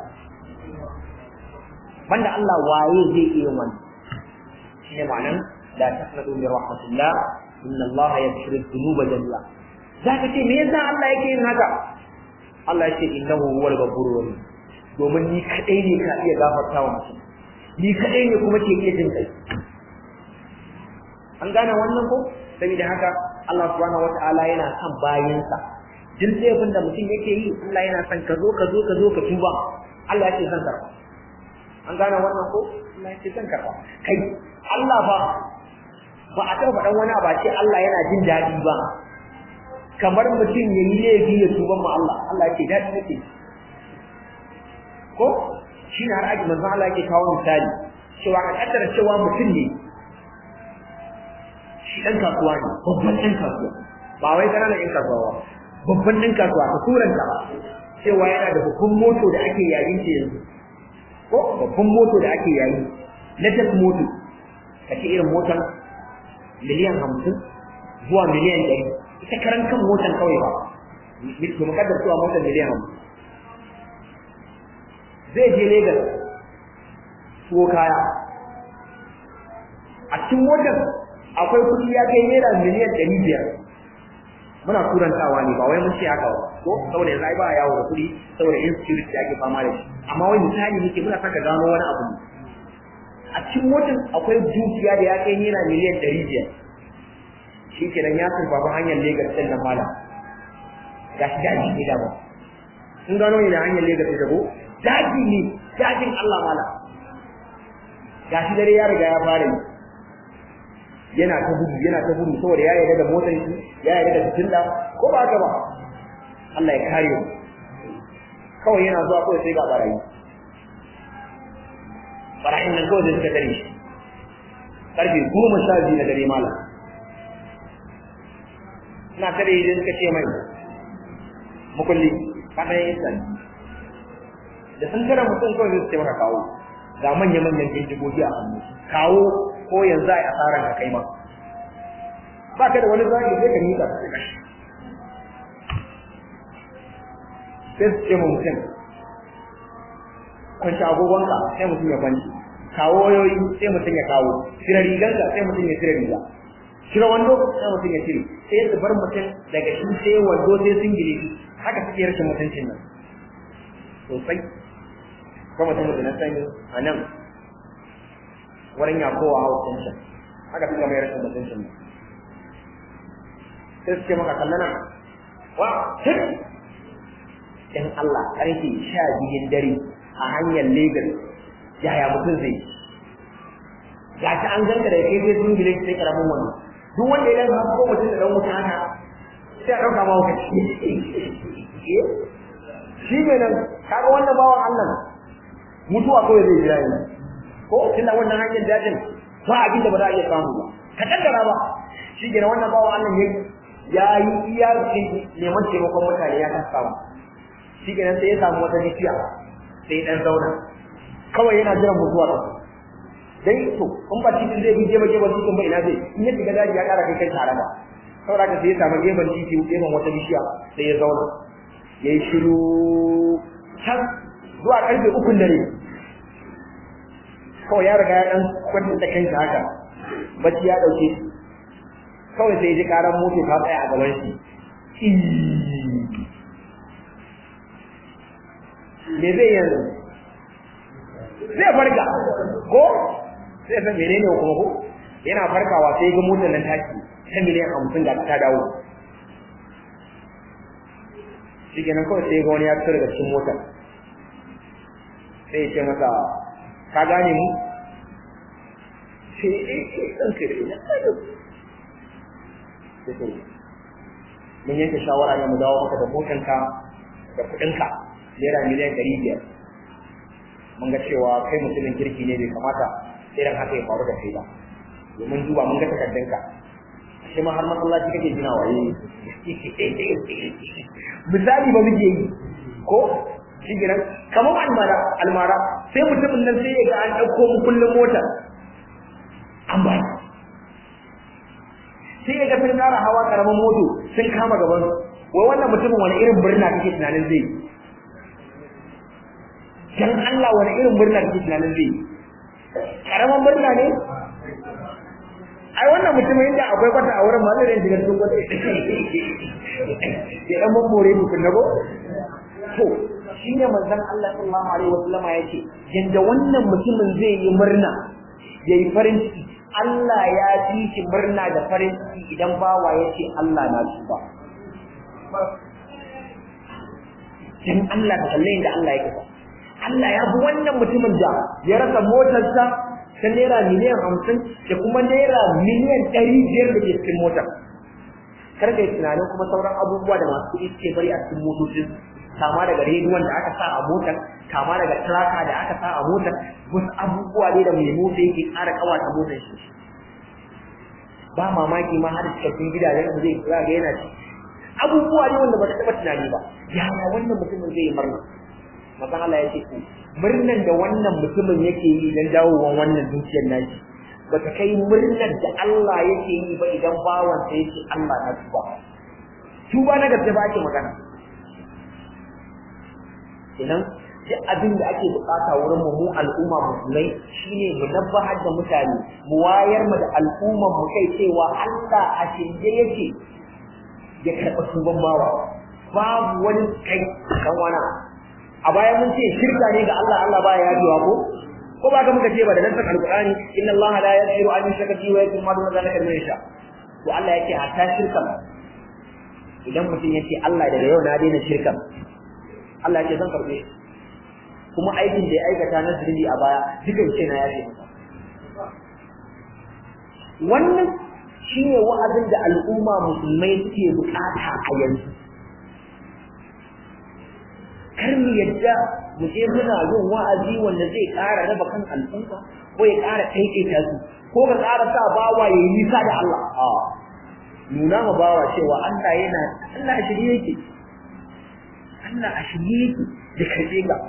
banda Allah waye zai iya wannan shine ma'anan la taqnatu min rahmatillah inna Allah yaghfiru dhunuba jami'a zaka ce me yasa Allah yake yin haka Allah ya ce innahu huwal ghafurur rahim domin ni kadai ne ka iya gafarta wa mutum ni kadai ne kuma ke iya jin kai an gane wannan ko saboda haka Allah subhanahu wata'ala yana son bayinsa duk laifin da mutum yake yi Allah yana son ka zo ka zo ka zo ka tuba Allah ya ce zan karba an gane wannan ko Allah ya ce zan karba kai Allah ba ba a taɓa faɗan wani ba ce Allah yana jin daɗi ba kamar mutum ya yi laifi ya tuba ma Allah Allah ya ce daɗi nake ko shi ne har aji manzon Allah yake kawo misali cewa ka kaddara cewa mutum ne shi ɗan kasuwa ne babban ɗan kasuwa ba wai ƙananan ɗan kasuwa ba babban ɗan kasuwa ka suranta cewa yana da babban moto da ake yayin ce yanzu ko babban moto da ake yayi latest moto kace irin motar miliyan hamsin zuwa miliyan ɗari ita karan kan motar kawai ba to mukaddar cewa motar miliyan hamsin zai je Legas tuwo kaya a cikin motar akwai kuɗi ya kai naira miliyan ɗari biyar muna kurantawa ne ba wai mun ce haka ba ko saboda yanzu ai ba yawo da kuɗi saboda insecurity ake fama da shi amma wai misali muke muna saka gano wani abu ne a cikin motar akwai dukiya da ya kai naira miliyan ɗari biyar shi kenan ya turfafa hanyar Legas ɗin nan malam ga shi daji ne da ba sun gano ne da hanyar Legas da ko daji ne dajin Allah malam ga shi dare ya riga ya fara yi yana ta gudu yana ta gudu saboda ya yarda da motar shi ya yarda da fitin da ko ba haka ba Allah ya kare mu kawai yana zuwa kawai sai ga barayi barayin nan kawai da suka dare shi karfe goma sha biyu na dare malam ina tare da suka ce mai mukulli kana yin san da sun tara mutum kawai zai ce maka kawo ga manya-manyan bindigogi a hannu kawo ko yanzu a yi asaran ka kai ma ba ka da wani zaki zai ka nika su kashi sai su ce mu mutum kwanci agogonka sai mutum ya kwanci kawo wayoyi sai mutum ya kawo cire riganka sai mutum ya cire riga cire wando sai mutum ya cire sai su bar mutum daga shi sai wando sai sun gire shi haka suke rashin mutuncin nan sosai ko mutum da na sani a nan wurin yakowa a hukuncin haka suka mai rashin mutuncin nan sai su ce maka kallana wa hit in Allah karfe sha biyun dare a hanyar Lagos yaya mutum zai ga ta an ganka da kai sai sun gile sai karamin wani duk wanda ya dan ko mutum da dan wuta haka sai a dauka ma wuka shi ne nan kaga wannan bawan Allah mutuwa kawai zai jira yanzu ko tunda wannan hanyar dajin ba abin da ba za a iya samu ba ka kaddara ba shi ne wannan bawan Allah ya yi iya neman taimakon mutane ya kan samu shi kenan sai ya samu wata bishiya sai dan zauna kawai yana jiran mutuwa ta dai to in ba titin zai bi je baje ba titin ba ina zai in ya shiga daji ya kara kai kai tare ba saboda haka sai ya samu gefen titi gefen wata bishiya sai ya zauna ya yi shiru can zuwa karfe ukun dare kawai ya riga ya dan kwantar da kansa haka bacci ya dauke shi kawai sai ya ji karan moto ta tsaya a gaban shi me zai yanzu zai farka ko sai san menene kuma ko yana farkawa sai ga motar nan taki ta miliyan hamsin ga ta dawo shi kenan kawai sai ga wani ya fito daga cikin motar sai ya ce masa ka gane mu sai eh eh ɗan kare na sai to mun yanke shawara ne mu dawo maka da motanka da kuɗinka naira miliyan ɗari biyar mun ga cewa kai mutumin kirki ne bai kamata irin haka ya faru da kai ba domin duba mun ga takardunka shi ma har masallaci kake gina waye misali ba muke yi ko shi gidan kamar almara almara sai mutumin nan sai ya ga an ɗauko mu kullum mota an ba sai ya ga sun ƙara hawa ƙaramin moto sun kama gaban wai wannan mutumin wani irin murna kake tunanin zai yi dan Allah wani irin murna kake tunanin zai karaman murna ne ai wannan mutumin inda akwai kwata a wurin mallan yin shigar cikin kwata ya dan mamore ni kun nago to shi ne manzon Allah sallallahu alaihi wasallam ya ce yanda wannan mutumin zai yi murna yayi farin ciki Allah ya fi shi murna da farin ciki idan bawa ya ce Allah na tuba dan Allah ka kalle inda Allah ya kasa Allah ya bi wannan mutumin da ya rasa motarsa ta naira miliyan hamsin da kuma naira miliyan ɗari biyar da ke cikin motar. Kar ka yi tunanin kuma sauran abubuwa da masu kuɗi suke bari a cikin motocin kama daga rediyon da aka sa a motar, kama daga traka da aka sa a motar, wasu abubuwa ne da mai mota yake ƙara ƙawata motar shi. Ba mamaki ma har cikakkun gidajen da zai kira ga yana ci. Abubuwa ne wanda ba ta taɓa tunani ba. Yaya wannan mutumin zai yi murna? Masan Allah ya ce ku murnan da wannan mutumin yake yi don dawowan wannan dukiyar nashi ba ta kai murnar da Allah yake yi ba idan bawan sa yake Allah na tuba tuba na gaske ba ake magana kenan duk abin da ake bukata wurin mu al'umma musulmai shine mu nabbahar da mutane mu wayar mu da al'umman mu kai cewa Allah a shirye yake ya karɓa tuban bawa babu wani kai kan wana a baya mun ce shirka ne ga Allah Allah baya yajewa ko ko ba ka muka ce ba da nan alqur'ani inna Allah la yaghfiru an yushraka bihi wa yaghfiru ma duna zalika liman yasha to Allah yake hatta shirka idan mutum yake Allah daga yau na daina shirka Allah yake zan karbe kuma aikin da ya aikata na zunubi a baya dukan ce na yafe masa wannan shine wa'azin da al'umma musulmai suke bukata a yanzu kar mu yadda mu je muna yin wa'azi wanda zai ƙara raba kan al'umma ko ya ƙara taiƙaita su ko ka ƙara sa bawa ya yi nisa da Allah a nuna ma bawa cewa Allah yana Allah a shirye yake Allah a shirye yake da karɓe ka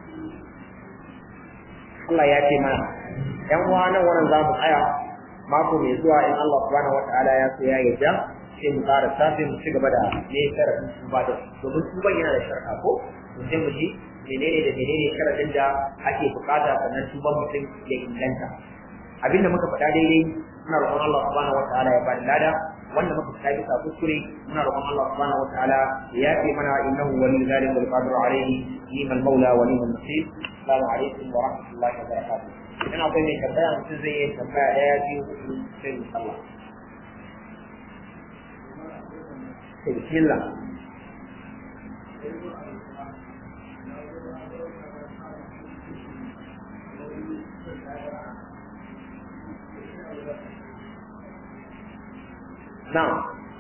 Allah ya ce mana ƴan uwa nan wannan za mu tsaya mako mai zuwa in Allah subhanahu wataala ya so ya yarda sai mu ƙara safe mu ci gaba da ne karatun su ba da domin su yana da sharka ko sai mu ji menene da menene sharadin da ake bukata sannan tuban mutum ya inganta abinda muka faɗa daidai muna roƙon Allah subhanahu wataala ya bada lada wanda muka faɗa bisa kuskure muna roƙon Allah subhanahu wataala ya yafe mana innahu waliyyu dhalika wal qadiru alayhi ni'mal maula wa ni'mal nasir assalamu alaikum wa rahmatullahi wa barakatuh idan akwai mai tambaya mutum zai yi tambaya ɗaya biyu huɗu sai mu sallah bismillah Na'am.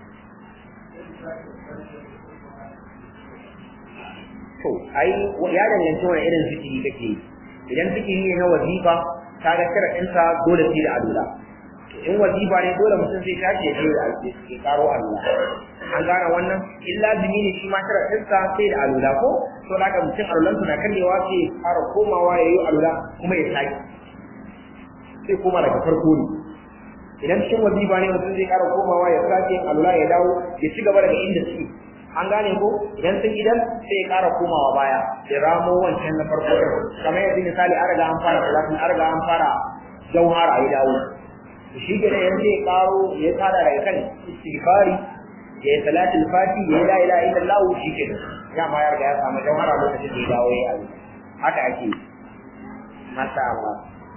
To, ai ya danganci wani irin zikiri kake yi. Idan zikiri ne na wazifa, ka ga sharaɗinsa dole sai da alula. In wazifa ne dole mutum zai tashi ya je da ya karo alula. An gane wannan in lazimi ne shi ma sharaɗinsa sai da alula ko? To da mutum alulansa na kallewa sai ya fara komawa ya yi alula kuma ya sake. Sai koma daga farko ne. idan cikin wazifa ne mutum zai ƙara komawa ya sake Allah ya dawo ya ci gaba daga inda suke an gane ko idan sun idan sai ya ƙara komawa baya ya ramo wancan na farko kamar yanzu misali an riga an fara salatin an riga an fara jauhara ya dawo to shi ke yanzu ya ƙaro ya tsada daga kan istighfari ya yi salatul fati ya yi la ilaha illallah shi ke ya ma ya riga ya samu jauhara lokacin da ya dawo ya yi haka ake masha Allah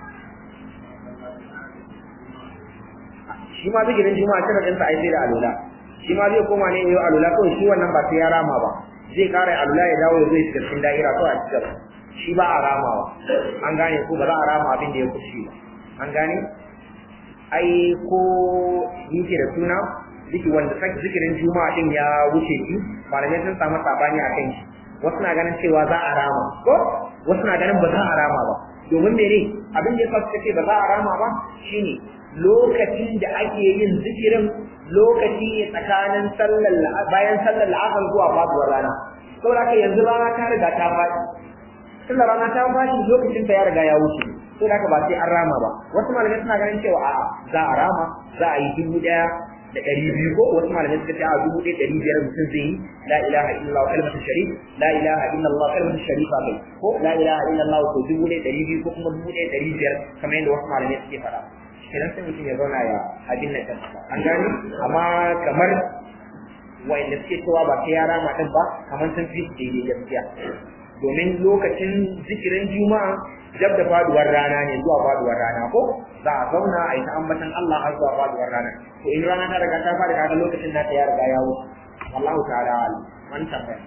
shi ma zikirin juma'a tana ɗinsa ai sai da alula shi ma zai koma ne yau alula kawai shi wannan ba sai ya rama ba zai ƙara alula ya dawo ya zo shiga cikin da'ira kawai a cikin shi ba a ramawa an gane ko ba za a rama abin da ya kushi ba an gane ai ko ni ke da suna ziki wanda zikirin juma'a din ya wuce ki malamai sun samu sabani a kan shi wasu na ganin cewa za a rama ko wasu na ganin ba za a rama ba domin mene abin da ya sa suka ce ba za a rama ba shine lokacin da ake yin zikirin lokaci ne tsakanin sallar bayan sallar la'asar zuwa faduwar rana saboda haka yanzu rana ta riga ta faɗi sallar rana ta faɗi lokacin ta ya riga ya wuce saboda haka ba sai an rama ba wasu malamai suna ganin cewa a'a za a rama za a yi dubu ɗaya da ɗari biyu ko wasu malamai suka ce a dubu ɗaya ɗari biyar mutum zai yi la ilaha illallah kalmatu sharif la ilaha illallah kalmatu sharifa kai ko la ilaha illallah ko dubu ɗaya ɗari biyu ko kuma dubu ɗaya ɗari biyar kamar yadda wasu malamai suke faɗa kenan sai mutum ya zauna ya abin nan ɗin an gani amma kamar wa'inda suke cewa ba sai ya rama ɗin ba kamar sun fi daidai gaskiya domin lokacin zikirin juma'a jab da faduwar rana ne zuwa faduwar rana ko za a zauna a yi ta ambatan Allah har zuwa faduwar rana to in rana ta riga ta fara kaga lokacin nata ya riga ya wuce wallahu ta'ala alim wani tambaya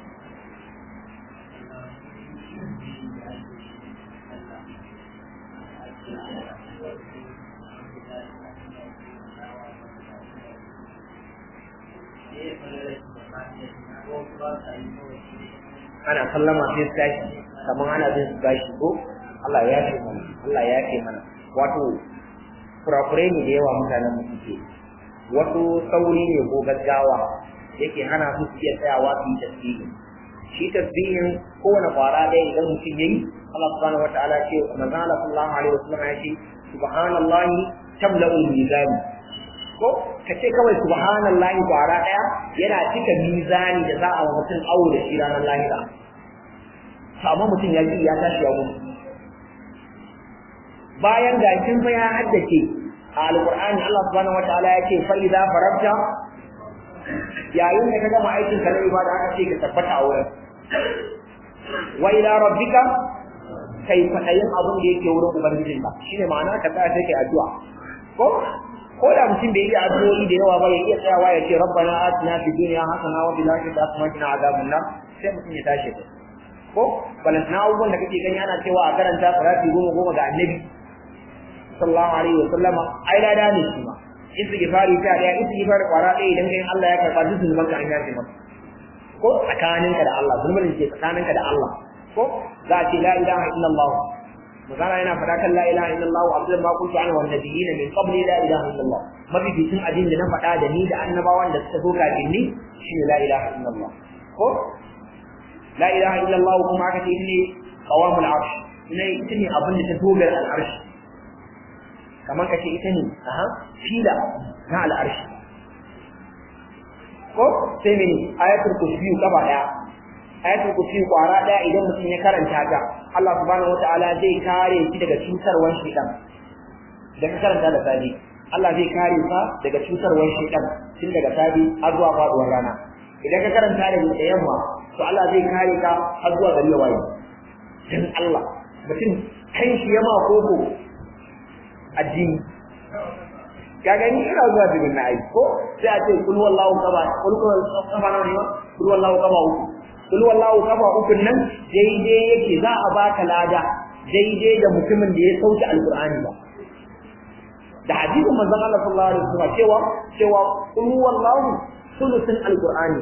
ana sallama sai su tashi kamar ana bin su tashi ko Allah ya yafe mana Allah ya yafe mana wato kurakurai ne da yawa mutanen mu suke wasu sauri ne ko gaggawa yake hana su su iya tsayawa su yi tasbihi shi tasbihin kowane kwara ɗaya idan mutum yayi Allah subhanahu wataala ce manzo Allah sallallahu alaihi wasallam ya ce subhanallahi tamla'ul mizan ko ka ce kawai subhanallahi kwara ɗaya yana cika mizani da za a wa mutum awo da shi ranar lahira amma mutum ya ji ya tashi ya gudu bayan ga kin fa ya haddace a alqur'ani Allah subhanahu wataala ya ce fa idza farabta yayin da ka gama aikin ka na ibada aka ce ka tabbata a wurin wa ila rabbika kai fadayin abin da yake wurin ubangijin ka shine ma'ana ka tsaya sai kai addu'a ko ko da mutum bai yi addu'o'i da yawa ba ya iya tsayawa ya ce rabbana atina fid dunya hasana wa fil akhirati hasana wa qina adhaban nar sai mutum ya tashi ko balantana abubuwan da kake gani ana cewa a karanta salati goma goma ga annabi sallallahu alaihi wa sallama ai lada ne shi ma istighfari ta daya istighfar kwara ɗaya idan kai Allah ya karɓa duk zulman ka an yafe maka ko tsakaninka da Allah zulmin da ke tsakaninka da Allah ko za a ce la ilaha illallah magana yana faɗa kan la ilaha illallah wa abdul ma kuntu ana wan nabiyina min qabli la ilaha illallah mafi bitin abin da na faɗa da ni da annabawan da suka zo kafin ni shine la ilaha illallah ko la ilaha illallah kuma aka ce ne qawamul arsh ne ita ne abin da ta dogara al arsh kamar ka ce ita ne aha fila na al arsh ko sai mene ayatul kursi gaba daya ayatul kursi kwara daya idan mutum ya karanta ta Allah subhanahu wataala zai kare shi daga cutarwar shaytan da ka karanta da sabi Allah zai kare ka daga cutarwar shaytan tun daga sabi har zuwa faduwar rana idan ka karanta da yamma to Allah zai kare ka har zuwa gari ya waye dan Allah mutum kan shi yama koko addini ka gani ina zuwa dubin na aiki ko sai a ce kul wallahu kaba kul kaba nawa ne kul wallahu kaba uku kul wallahu kaba uku nan daidai yake za a baka lada daidai da mutumin da ya sauke alqur'ani ba da hadisin manzon Allah sallallahu alaihi wasallam cewa cewa kul wallahu sulusun alqur'ani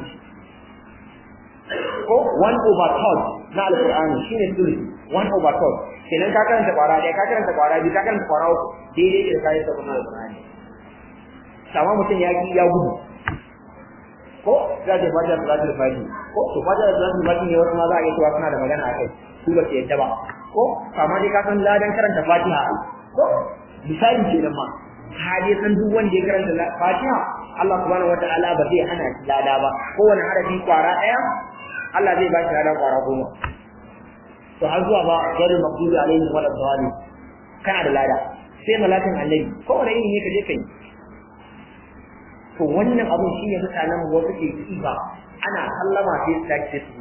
ko one over third na alqur'ani shine sulusi one over third kenan ka karanta kwara ɗaya ka karanta kwara biyu ka karanta kwara uku daidai da kayan sabon alqur'ani sama mutum ya ya gudu ko za ta fata da salatul fati ko to fata da salatul fati ne wasu ma za a yi cewa suna da magana a kai su ba su yadda ba ko kama dai ka san ladan karanta fatiha ko misali kenan ma ka dai san duk wanda ya karanta fatiha Allah subhanahu wataala ba zai hana shi lada ba kowane harafi kwara daya Allah zai ba shi lada kwara goma to har zuwa ba gari maqdubi alaihi wa sallam kana da lada sai malakin annabi kowane iri ne ka je kai to wannan abin shi ne mutanen wasu ke ci ba ana sallama sai su tashi su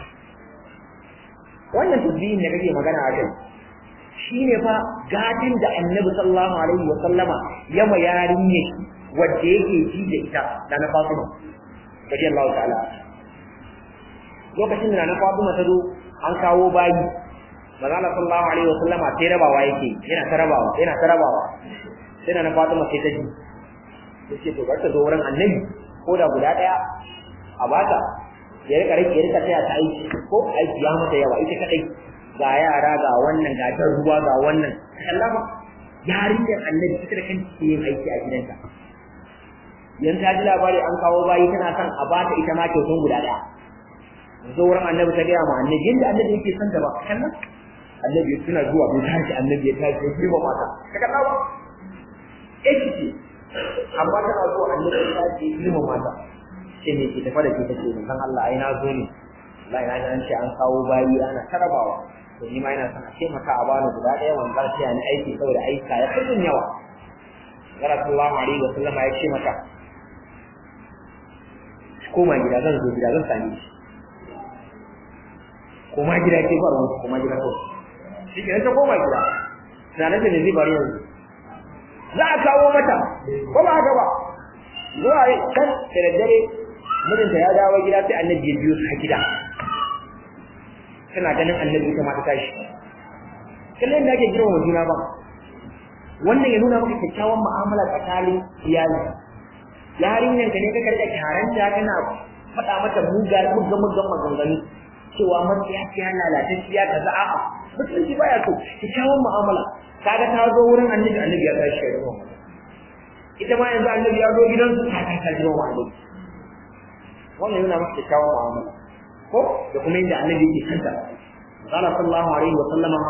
wannan tasbihin da kake magana a kai shi ne fa gadin da annabi sallallahu alaihi wa sallama ya ma yarinya wadda yake ji da ita da na Fatima radiyallahu ta'ala lokacin da na Fatima ta zo an kawo bayi manzo Allah sallallahu alaihi wa sallama sai rabawa yake yana ta rabawa yana ta rabawa sai na Fatima sai ta ji yace to bar ta zo wurin annabi ko da guda daya a bata ya rika rike ya rika taya ta aiki ko aiki ya mata yawa ita kadai ga yara ga wannan ga ta ruwa ga wannan kallama yarinyar annabi ita da kanta ke yin aiki a gidanta yan ta ji labari an kawo bayi tana son a bata ita ma kyautan guda daya zo wurin annabi ta gaya ma annabi yadda annabi yake son da ba kallon annabi suna zuwa bai tashi annabi ya tashi ya girma mata ka kalla ba ce amma tana so annabi ta ce girma mata ce me ke tafa da ke tace mun san Allah ai na zo ne Allah ina ga an ce an kawo bayi ana tarabawa to ni ma ina son a taimaka a bani guda ɗaya wanda za ta ni aiki saboda aika ya fi min yawa Gara sallallahu alaihi wa sallama ya ce mata koma gida zan zo gida zan same shi koma gida ke ba ruwan koma gida ko shi ke ta koma gida tunanin da ne zai bari yanzu za a kawo mata ko ba haka ba zuwa kan da daddare mijinta ya dawo gida sai annabi ya biyo sa gida tana ganin annabi ita ma ta tashi kallon da ake girma wa juna ba wannan ya nuna maka kyakkyawan mu'amala tsakanin iyali yarinyan ka ne ka karɓa karanta kana faɗa mata muga muga mugan maganganu cewa matsiya ta lalatacciya kaza a'a mutunci baya so kyakkyawan mu'amala kaga ta zo wurin annabi annabi ya tashi ya ruwa ita ma yanzu annabi ya zo gidan su ta ta jira wa annabi wannan yana maka kyakkyawan mu'amala ko da kuma inda annabi yake kanta qala sallallahu alaihi wa sallama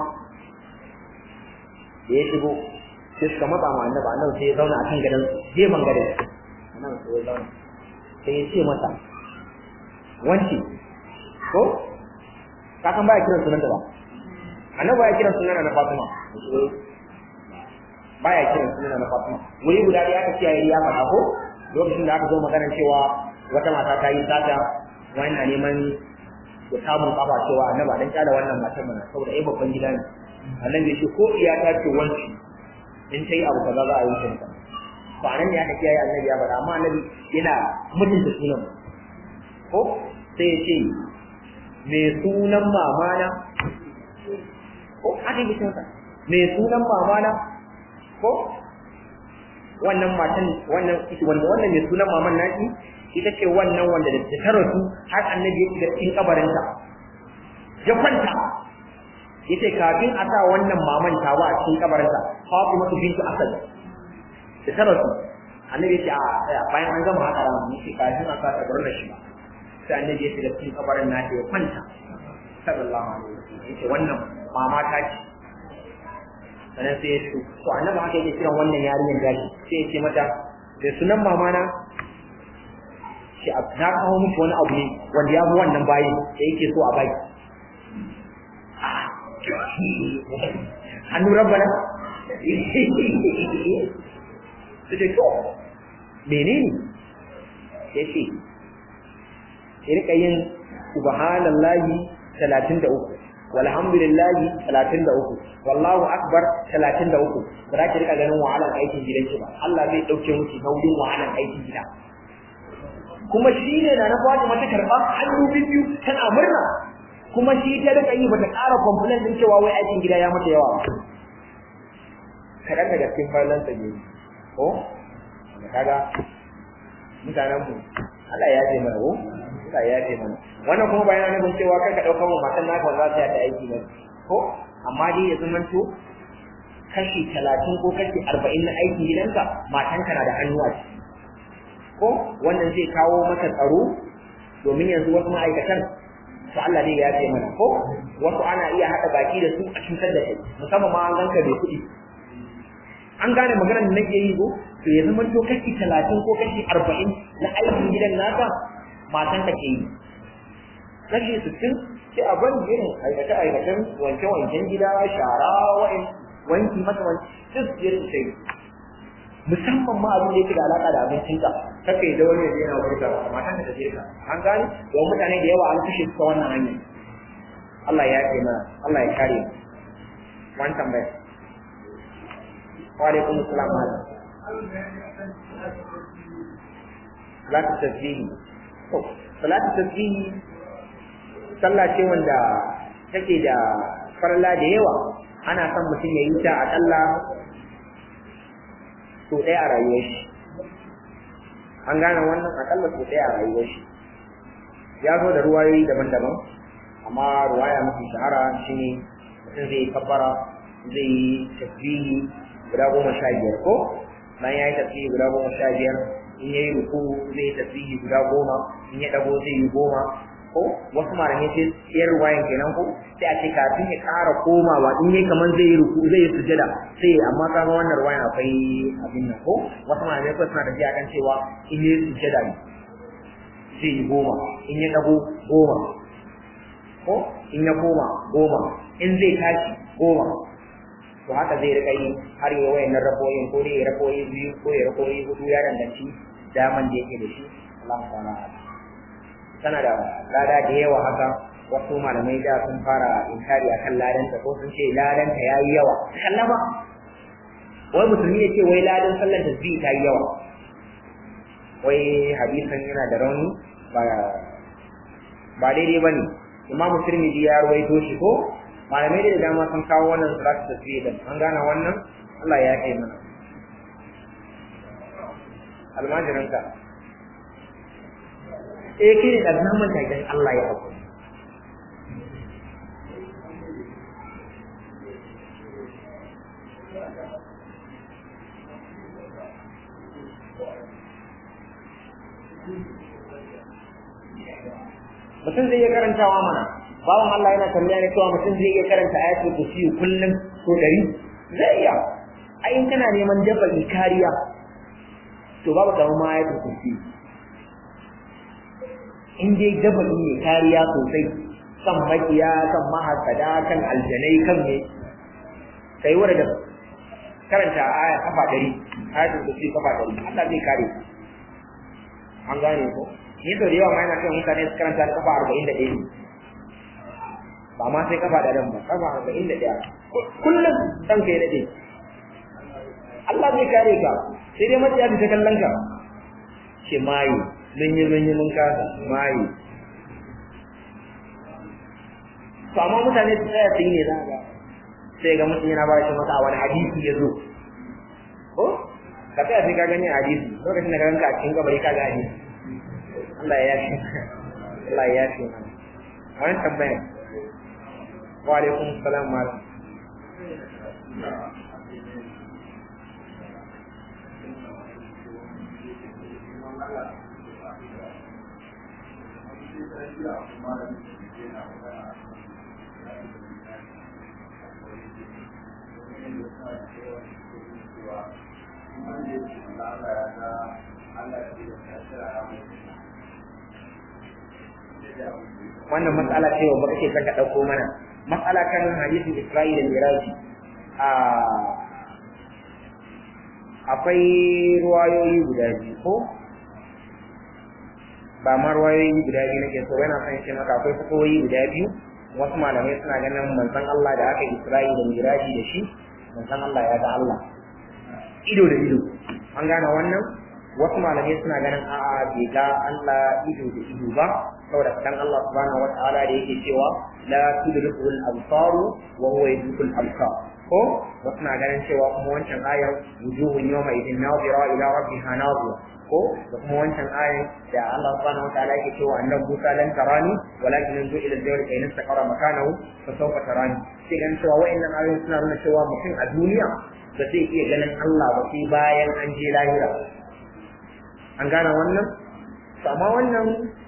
da ya shigo sai suka matsa ma annabi annabi sai ya zauna a kan gadon gefen gadon annabi sai ya zauna sai ya ce masa wanci ko ka san baya kiran sunan da ba annabi ya kiran sunan na Fatima baya kiran sunan na Fatima wuri guda da aka kiyaye ya faɗa ko lokacin da aka zo magana cewa wata mata ta yi sata wani na neman ya samun kafa cewa annaba dan kyala wannan matan mana saboda ai babban gida ne annabi ya ce ko iya ta ce wanci in ta yi abu kaza za a yi shi to anan ne aka kiyaye annabi ya faɗa amma annabi yana mutunta sunan ko sai ya ce me sunan mamana ko aka yi sunsa me sunan mamana ko wannan matan wannan wanda wannan mai sunan maman naki ita ce wannan wanda da ta rasu har annabi ya shiga cikin kabarinta ya kwanta yace kafin a sa wannan maman tawa a cikin kabarinta Fatima bintu Asad da ta rasu annabi ya ce a bayan an gama haka ran yace kafin a sa ta gurin shi sai annabi ya shiga cikin kabarin nata ya kwanta sallallahu alaihi wasallam yace wannan mama ta ce sannan sai ya ce to annabi haka yake kiran wannan yarinyar gashi sai ya ce mata da sunan mama na shi na kawo miki wani abu ne wanda ya fi wannan bayin da yake so a baki hannu rabbana su ce to menene ya ce ya rika yin subhanallahi talatin da uku walhamdulillahi talatin da uku wallahu akbar talatin da uku ba za ki rika ganin wahalar aikin gidanki ba Allah zai ɗauke miki nauyin wahalar aikin gida kuma shi ne na na Fatima ta karɓa hannu biyu tana murna kuma shi ta rika yi bata ƙara complain din cewa wai aikin gida ya mata yawa ba kaɗan daga cikin farlan sa ne ko kaga mutanen mu Allah ya ce mana ko Allah ya ce mana wannan kuma bayan nufin cewa kai ka ɗaukar wa matan naka za ta yi aiki ne ko amma dai ya zama to kashi talatin ko kashi arba'in na aikin gidanka matanka na da hannu a ciki ko wannan zai kawo maka tsaro domin yanzu wasu ma'aikatan to Allah dai ya ce mana ko wasu ana iya haɗa baki da su a cutar da kai musamman ma an ganka bai kuɗi an gane maganar da nake yi ko to ya zama to kashi talatin ko kashi arba'in na aikin gidan naka matan ka ke yi kashi sittin sai a bari irin aikace aikacen wanke wanken gida shara wa'in wanki masa wanki duk ya sai musamman ma abin da yake da alaka da abincinka kaka yi da wani da yana wurga matan ka tafi ka an gane don mutane da yawa an kashe su ta wannan hanyar Allah ya ce mana Allah ya kare mu wani tambaya wa alaikum assalam malam salatu tasbihi to salatu tasbihi sallah ce wanda take da farla da yawa ana son mutum ya yi ta akalla so ɗaya a rayuwar shi an gane wannan akalla so ɗaya a rayuwar shi ya zo da ruwayoyi daban-daban amma ruwaya mafi shahara shine mutum zai yi kabbara zai yi tasbihi guda goma sha biyar ko bayan ya yi tasbihi guda goma sha biyar in ya yi ruku zai yi tasbihi guda goma in ya ɗago zai yi goma ko wasu malamai sai yar ruwayan kenan ko sai a ce kafin ya ƙara komawa in yayi kaman zai yi ruku zai yi sujada sai amma kaga wannan ruwayan akwai abin nan ko wasu malamai ko suna tafiya kan cewa in yayi sujada ne zai yi goma in ya dago goma ko in ya koma goma in zai tashi goma to haka zai rika yi har yi wayannan rakoyin ko dai ya rakoyi biyu ko ya rakoyi hudu ya danganci daman da yake da shi Allah ta'ala tana da lada da yawa haka wasu malamai da sun fara inkari akan ladanta ko sun ce ladanta ya yi yawa kalla ba wai musulmi ya ce wai ladan sallar tasbih ta yi yawa wai hadisan yana da rauni ba ba daidai bane imam tirmidhi ya ruwaito shi ko malamai da dama sun kawo wannan salatu tasbih din an gane wannan Allah ya kai mana almajiranka eh kai ne da naman da idan Allah ya hauka mutum zai iya karantawa mana bawan Allah yana tambaya ne cewa mutum zai iya karanta ayatul kursi kullum ko dari zai iya ai in kana neman dabali kariya to babu kamar ma ayatul kursi in dai dabali ne kariya sosai kan makiya kan mahasada kan aljanai kan me kai wara da karanta aya kafa dari ayatul kursi kafa dari Allah zai kare an gane ko ni da yawa ma yana kan mutane su karanta da kafa arba'in da ɗaya ba ma sai kafa da ba kafa arba'in da ɗaya kullum ɗan ka ya daɗe Allah zai kare ka sai dai maciya ta kallon ka ce mayi mun yi mun yi mun kasa mayi to amma mutane su tsaya su yi ne za ga sai ga mutum yana ba shi masa a wani hadisi ya zo ko ka tsaya sai ka gani a hadisi lokacin da ka ganka a cikin kabari ka ga hadisi Allah ya yafi Allah ya yafi mana wani tambaya wa alaikum salam malam wannan matsala ce wanda kake son ka dauko mana matsala kan hadisin Isra'ila da Miraji a akwai ruwayoyi guda biyu ko ba ma ruwayoyi guda biyu nake so yana son shi maka akwai fukoyi guda biyu wasu malamai suna ganin manzon Allah da aka Isra'ila da Miraji da shi manzon Allah ya ga Allah ido da ido an gane wannan wasu malamai suna ganin a'a bai ga Allah ido da ido ba saboda dan Allah subhanahu wataala da yake cewa la tudrikul absar wa huwa yudrikul absar ko wasu na ganin cewa kuma wancan ayar wujuhun yawma idin nazira ila rabbiha nazira ko da kuma wancan ayar da Allah subhanahu wataala yake cewa annabi Musa lan tarani walakin yanzu ila al-jawr kay nastaqara makanahu fa sawfa tarani sai ganin cewa wa'annan ayoyin suna nuna cewa mutum a duniya ba zai iya ganin Allah ba sai bayan an je lahira an gane wannan amma wannan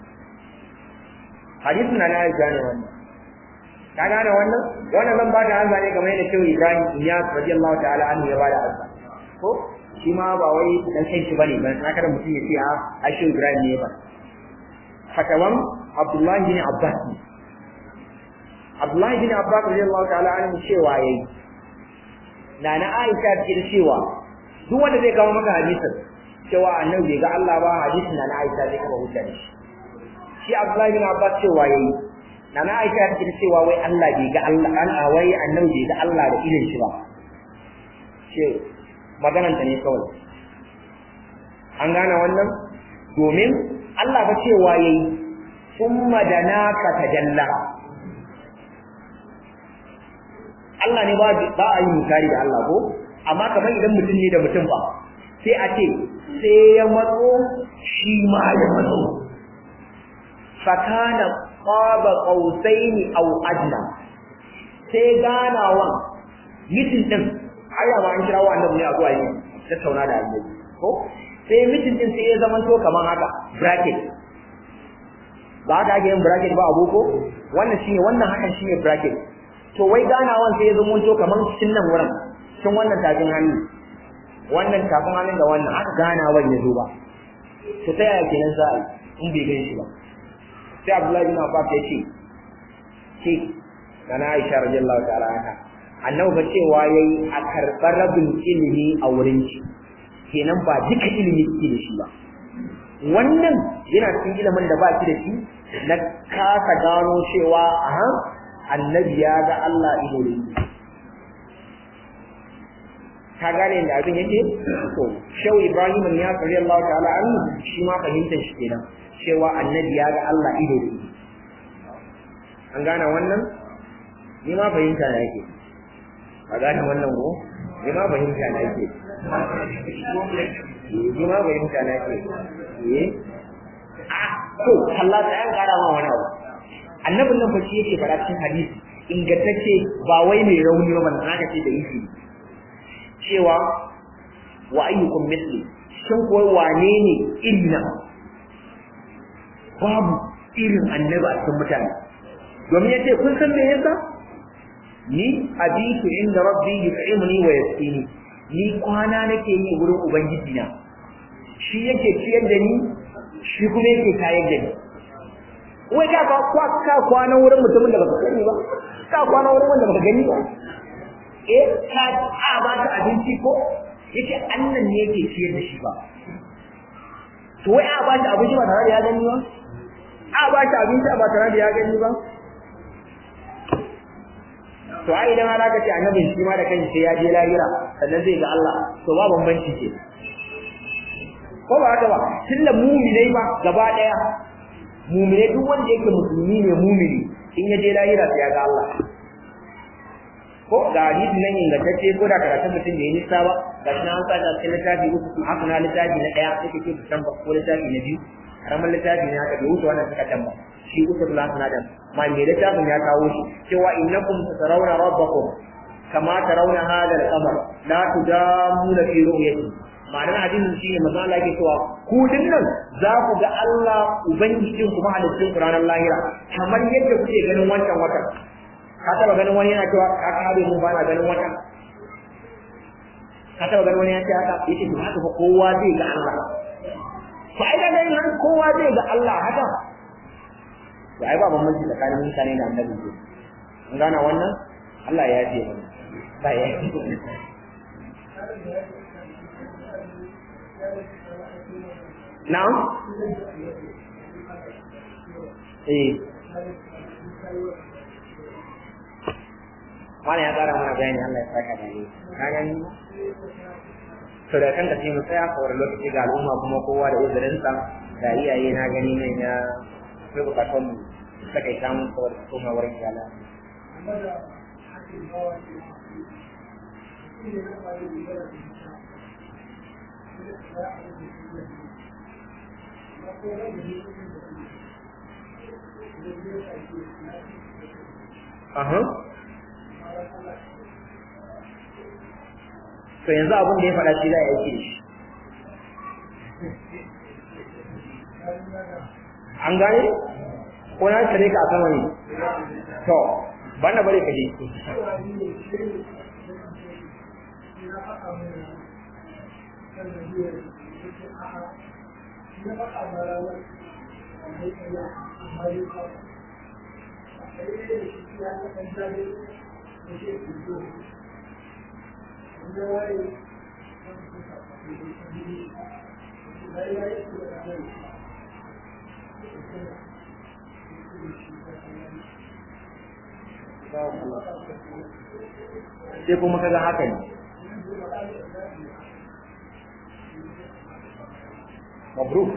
hadisin na na gane wannan ka gane wannan wannan zan ba da hanza ne kamar yadda shehu Ibrahim Iyas radiyallahu ta'ala anhu ya bada hanza ko shi ma ba wai dan kai shi bane ban kada mutum ya ce a ai shehu Ibrahim ne ba fatawan Abdullahi bin Abbas Abdullahi bin Abbas radiyallahu ta'ala anhu cewa yayi na na Aisha ce da cewa duk wanda zai kawo maka hadisin cewa annabi bai ga Allah ba hadisin na na Aisha zai kawo hujja da shi shi Abdullahi bin Abbas cewa yayi na na Aisha ta ce cewa wai Allah bai ga Allah an wai annabi bai ga Allah da irin shi ba ce maganan ta ne kawai an gane wannan domin Allah ba cewa yayi summa danaka tajalla Allah ne ba ba a yi misali da Allah ko amma kamar idan mutum ne da mutum ba sai a ce sai ya matso shi ma ya matso fakana qaba qausaini aw adna sai ganawan mitin din Allah ma an kira wa annabi ne a zuwa yi tattauna da annabi ko sai mitin din sai ya zama to kaman haka bracket ba haka ake yin bracket ba aboko wannan shine wannan hakan shine bracket to wai ganawan sai ya zama to kaman cikin nan wurin cikin wannan tafin hannu wannan tafin hannun da wannan aka ganawan ya zo ba to ta yaya kenan za a yi in bai gan shi ba sai Abdullahi bin Abbas ya ce ce kana Aisha radiyallahu ta'ala anha annabi ba cewa yayi a karɓar rabin ilimi a wurin shi kenan ba duka ilimi ke da shi ba wannan yana cikin ilimin da ba shi da shi na kasa gano cewa aha annabi ya ga Allah ido da ido ka gane da abin yake to shau Ibrahim ne ya radiyallahu ta'ala anhu shi ma fahimtar shi kenan cewa annabi ya ga Allah ido da ido an gane wannan ni ma fahimta na yake a gane wannan ko ni ma fahimta na yake ni ma fahimta na yake eh to Allah ta yan kara ma wani abu annabin nan fa shi yake fara cikin hadisi ingantacce ba wai mai rauni ba ban haka ce da yake cewa wa ayyukum misli shin kuwa wane ne irina babu irin annabi a cikin mutane domin yace kun san me yasa ni abitu inda rabbi yut'imuni wa yasqini ni kwana nake yi wurin ubangiji na shi yake ciyar da ni shi kuma yake kayar da ni wai ka ka kwa ka kwana wurin mutumin da baka sani ba ka kwana wurin wanda baka gani ba eh ka a ba ta abinci ko yace Allah ne yake ciyar da shi ba to wai a ba shi abinci ba tare da ya gani ba a ba shi abinci ba tare da ya gani ba to ai idan ana ka ce annabin shi ma da kanshi sai ya je lahira sannan zai ga Allah to ba bambanci ke ko ba haka ba tunda mu'minai ba gaba daya mu'minai duk wanda yake musulmi ne mu'mini in ya je lahira sai ya ga Allah ko ga hadisi nan ingantacce ko da karatun mutum da ya nisa ba ga shi na an sa cikin littafi uku haka na littafi na daya yake ce ku tamba ko littafi na biyu karamin littafi ne haka bai wuce wannan suka tamba shi usul lasna da ma me littafin ya kawo shi cewa innakum tarawna rabbakum kama tarawna hada al-qamar la tudamuna fi ru'yati ma'anar hadisin shi ne manzo Allah yake cewa ku dinnan za ku ga Allah ubangijin ku mahaliccin ku ranar lahira kamar yadda kuke ganin wancan watan ka taba ganin wani yana cewa ka kare mu bana ganin watan ka taba ganin wani yana cewa haka yace to haka fa kowa zai ga Allah to ai daga nan kowa zai ga Allah haka to ai ba bambanci tsakanin mutane da annabi ko an gana wannan Allah ya yafe mana ba ya Na'am? Eh. Wani ya ƙara mana bayani Allah ya saka da ni. Ka gani? To da kanka sai mu tsaya kawar lokaci ga al'umma kuma kowa da uzurinsa da iyaye na gani ne ya kai bukatun mu saka ita mun kawar kuma wurin iyala. Aha. To yanzu abin da ya faɗa shi za a yake shi. An gane? Ko na tare ka a sama ne? To, ban da bare ka je. sai kuma kaga haka ne mabruk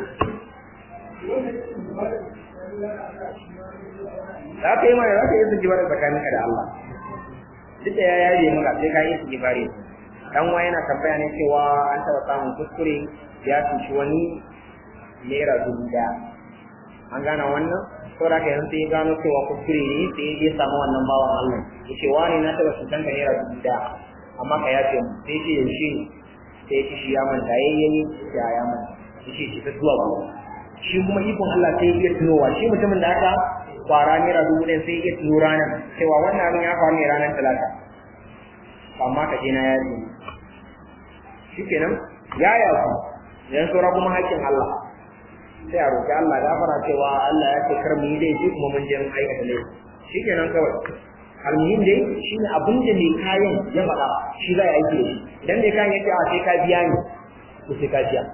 za ka yi mana za ka yi su jibar tsakaninka da Allah duk da ya yaje maka sai ka yi su jibare dan wa yana tambaya ne cewa an taɓa samun kuskure ya cuci wani naira dubu daya an gane wannan saboda haka yanzu sai ya gano cewa kuskure ne sai ya je samu wannan bawan Allah ya ce wani na taɓa cutan ka naira dubu daya amma ka yafe mu sai ce yaushe ne sai ya ce shi ya manta yayyani ya ya manta ya ce shi ta zuwa gobe shi kuma ikon Allah sai ya iya tunowa shi mutumin da aka kwara naira dubu ɗaya sai ya iya tuno ranar cewa wannan abin ya faru ne ranar talata amma ka je na yaji shi kenan ya yaku yan saura kuma haƙƙin Allah sai a roƙi Allah gafara cewa Allah ya ce kar mu yi laifi kuma mun je mun aikata laifi shi kenan kawai almuhim dai shi ne abin da mai kayan ya faɗa shi za a yi aiki da shi idan mai kayan ya ce a sai ka biya ni to sai ka biya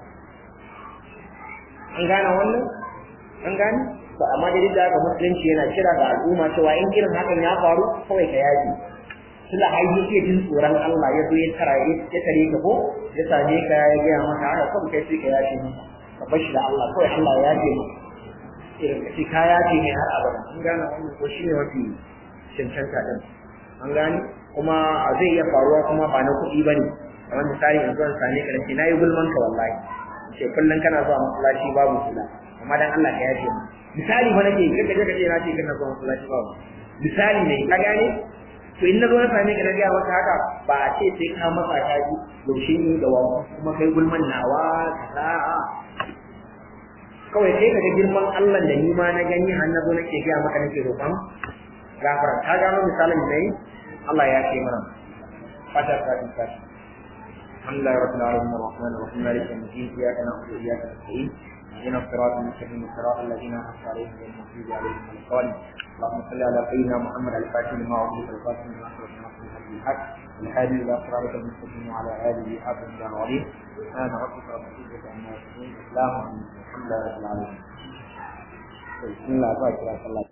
an gane wannan an gane to amma da duk da haka musulunci yana kira ga al'umma cewa in irin hakan ya faru kawai ka yaji tunda har yake jin tsoron Allah ya zo ya tara ya tare ka ko ya same ka ya gaya maka haka kawai kai sai ka yaji masa ka bar shi da Allah kawai Allah ya yaje maka irin ka ce ka yaje ne har abada an gane wannan ko shi ne mafi cancanta din an gane kuma zai iya faruwa kuma ba na kuɗi ba ne kamar misali yanzu an same ka nace nayi gulman ka wallahi ce kullun kana zuwa masallaci babu kula amma dan Allah ka yafe mu misali fa nake kaga kaga kace na ce kana zuwa masallaci babu misali ne ka gane to in na zo na same ka na ga maka haka ba a ce sai ka masa ta ji yaushe ne da wa kuma kai gulman nawa kaza kawai sai ka ga girman Allah da ni ma na gani har na zo nake ga maka nake roƙon gafara ka gano misalin da yi Allah ya ce mana fata ta ta الحمد لله رب العالمين الرحمن الرحيم مالك يوم الدين اياك نعبد واياك نستعين اهدنا الصراط المستقيم صراط الذين انعمت عليهم غير المغضوب عليهم ولا الضالين اللهم صل على سيدنا محمد الفاتح لما أغلق القاسم من أشرف النصر الحق الهادي الى صراط المستقيم وعلى اله حق العظيم سبحان ربك رب العزه عما يصفون وسلام على الحمد لله رب العالمين بسم الله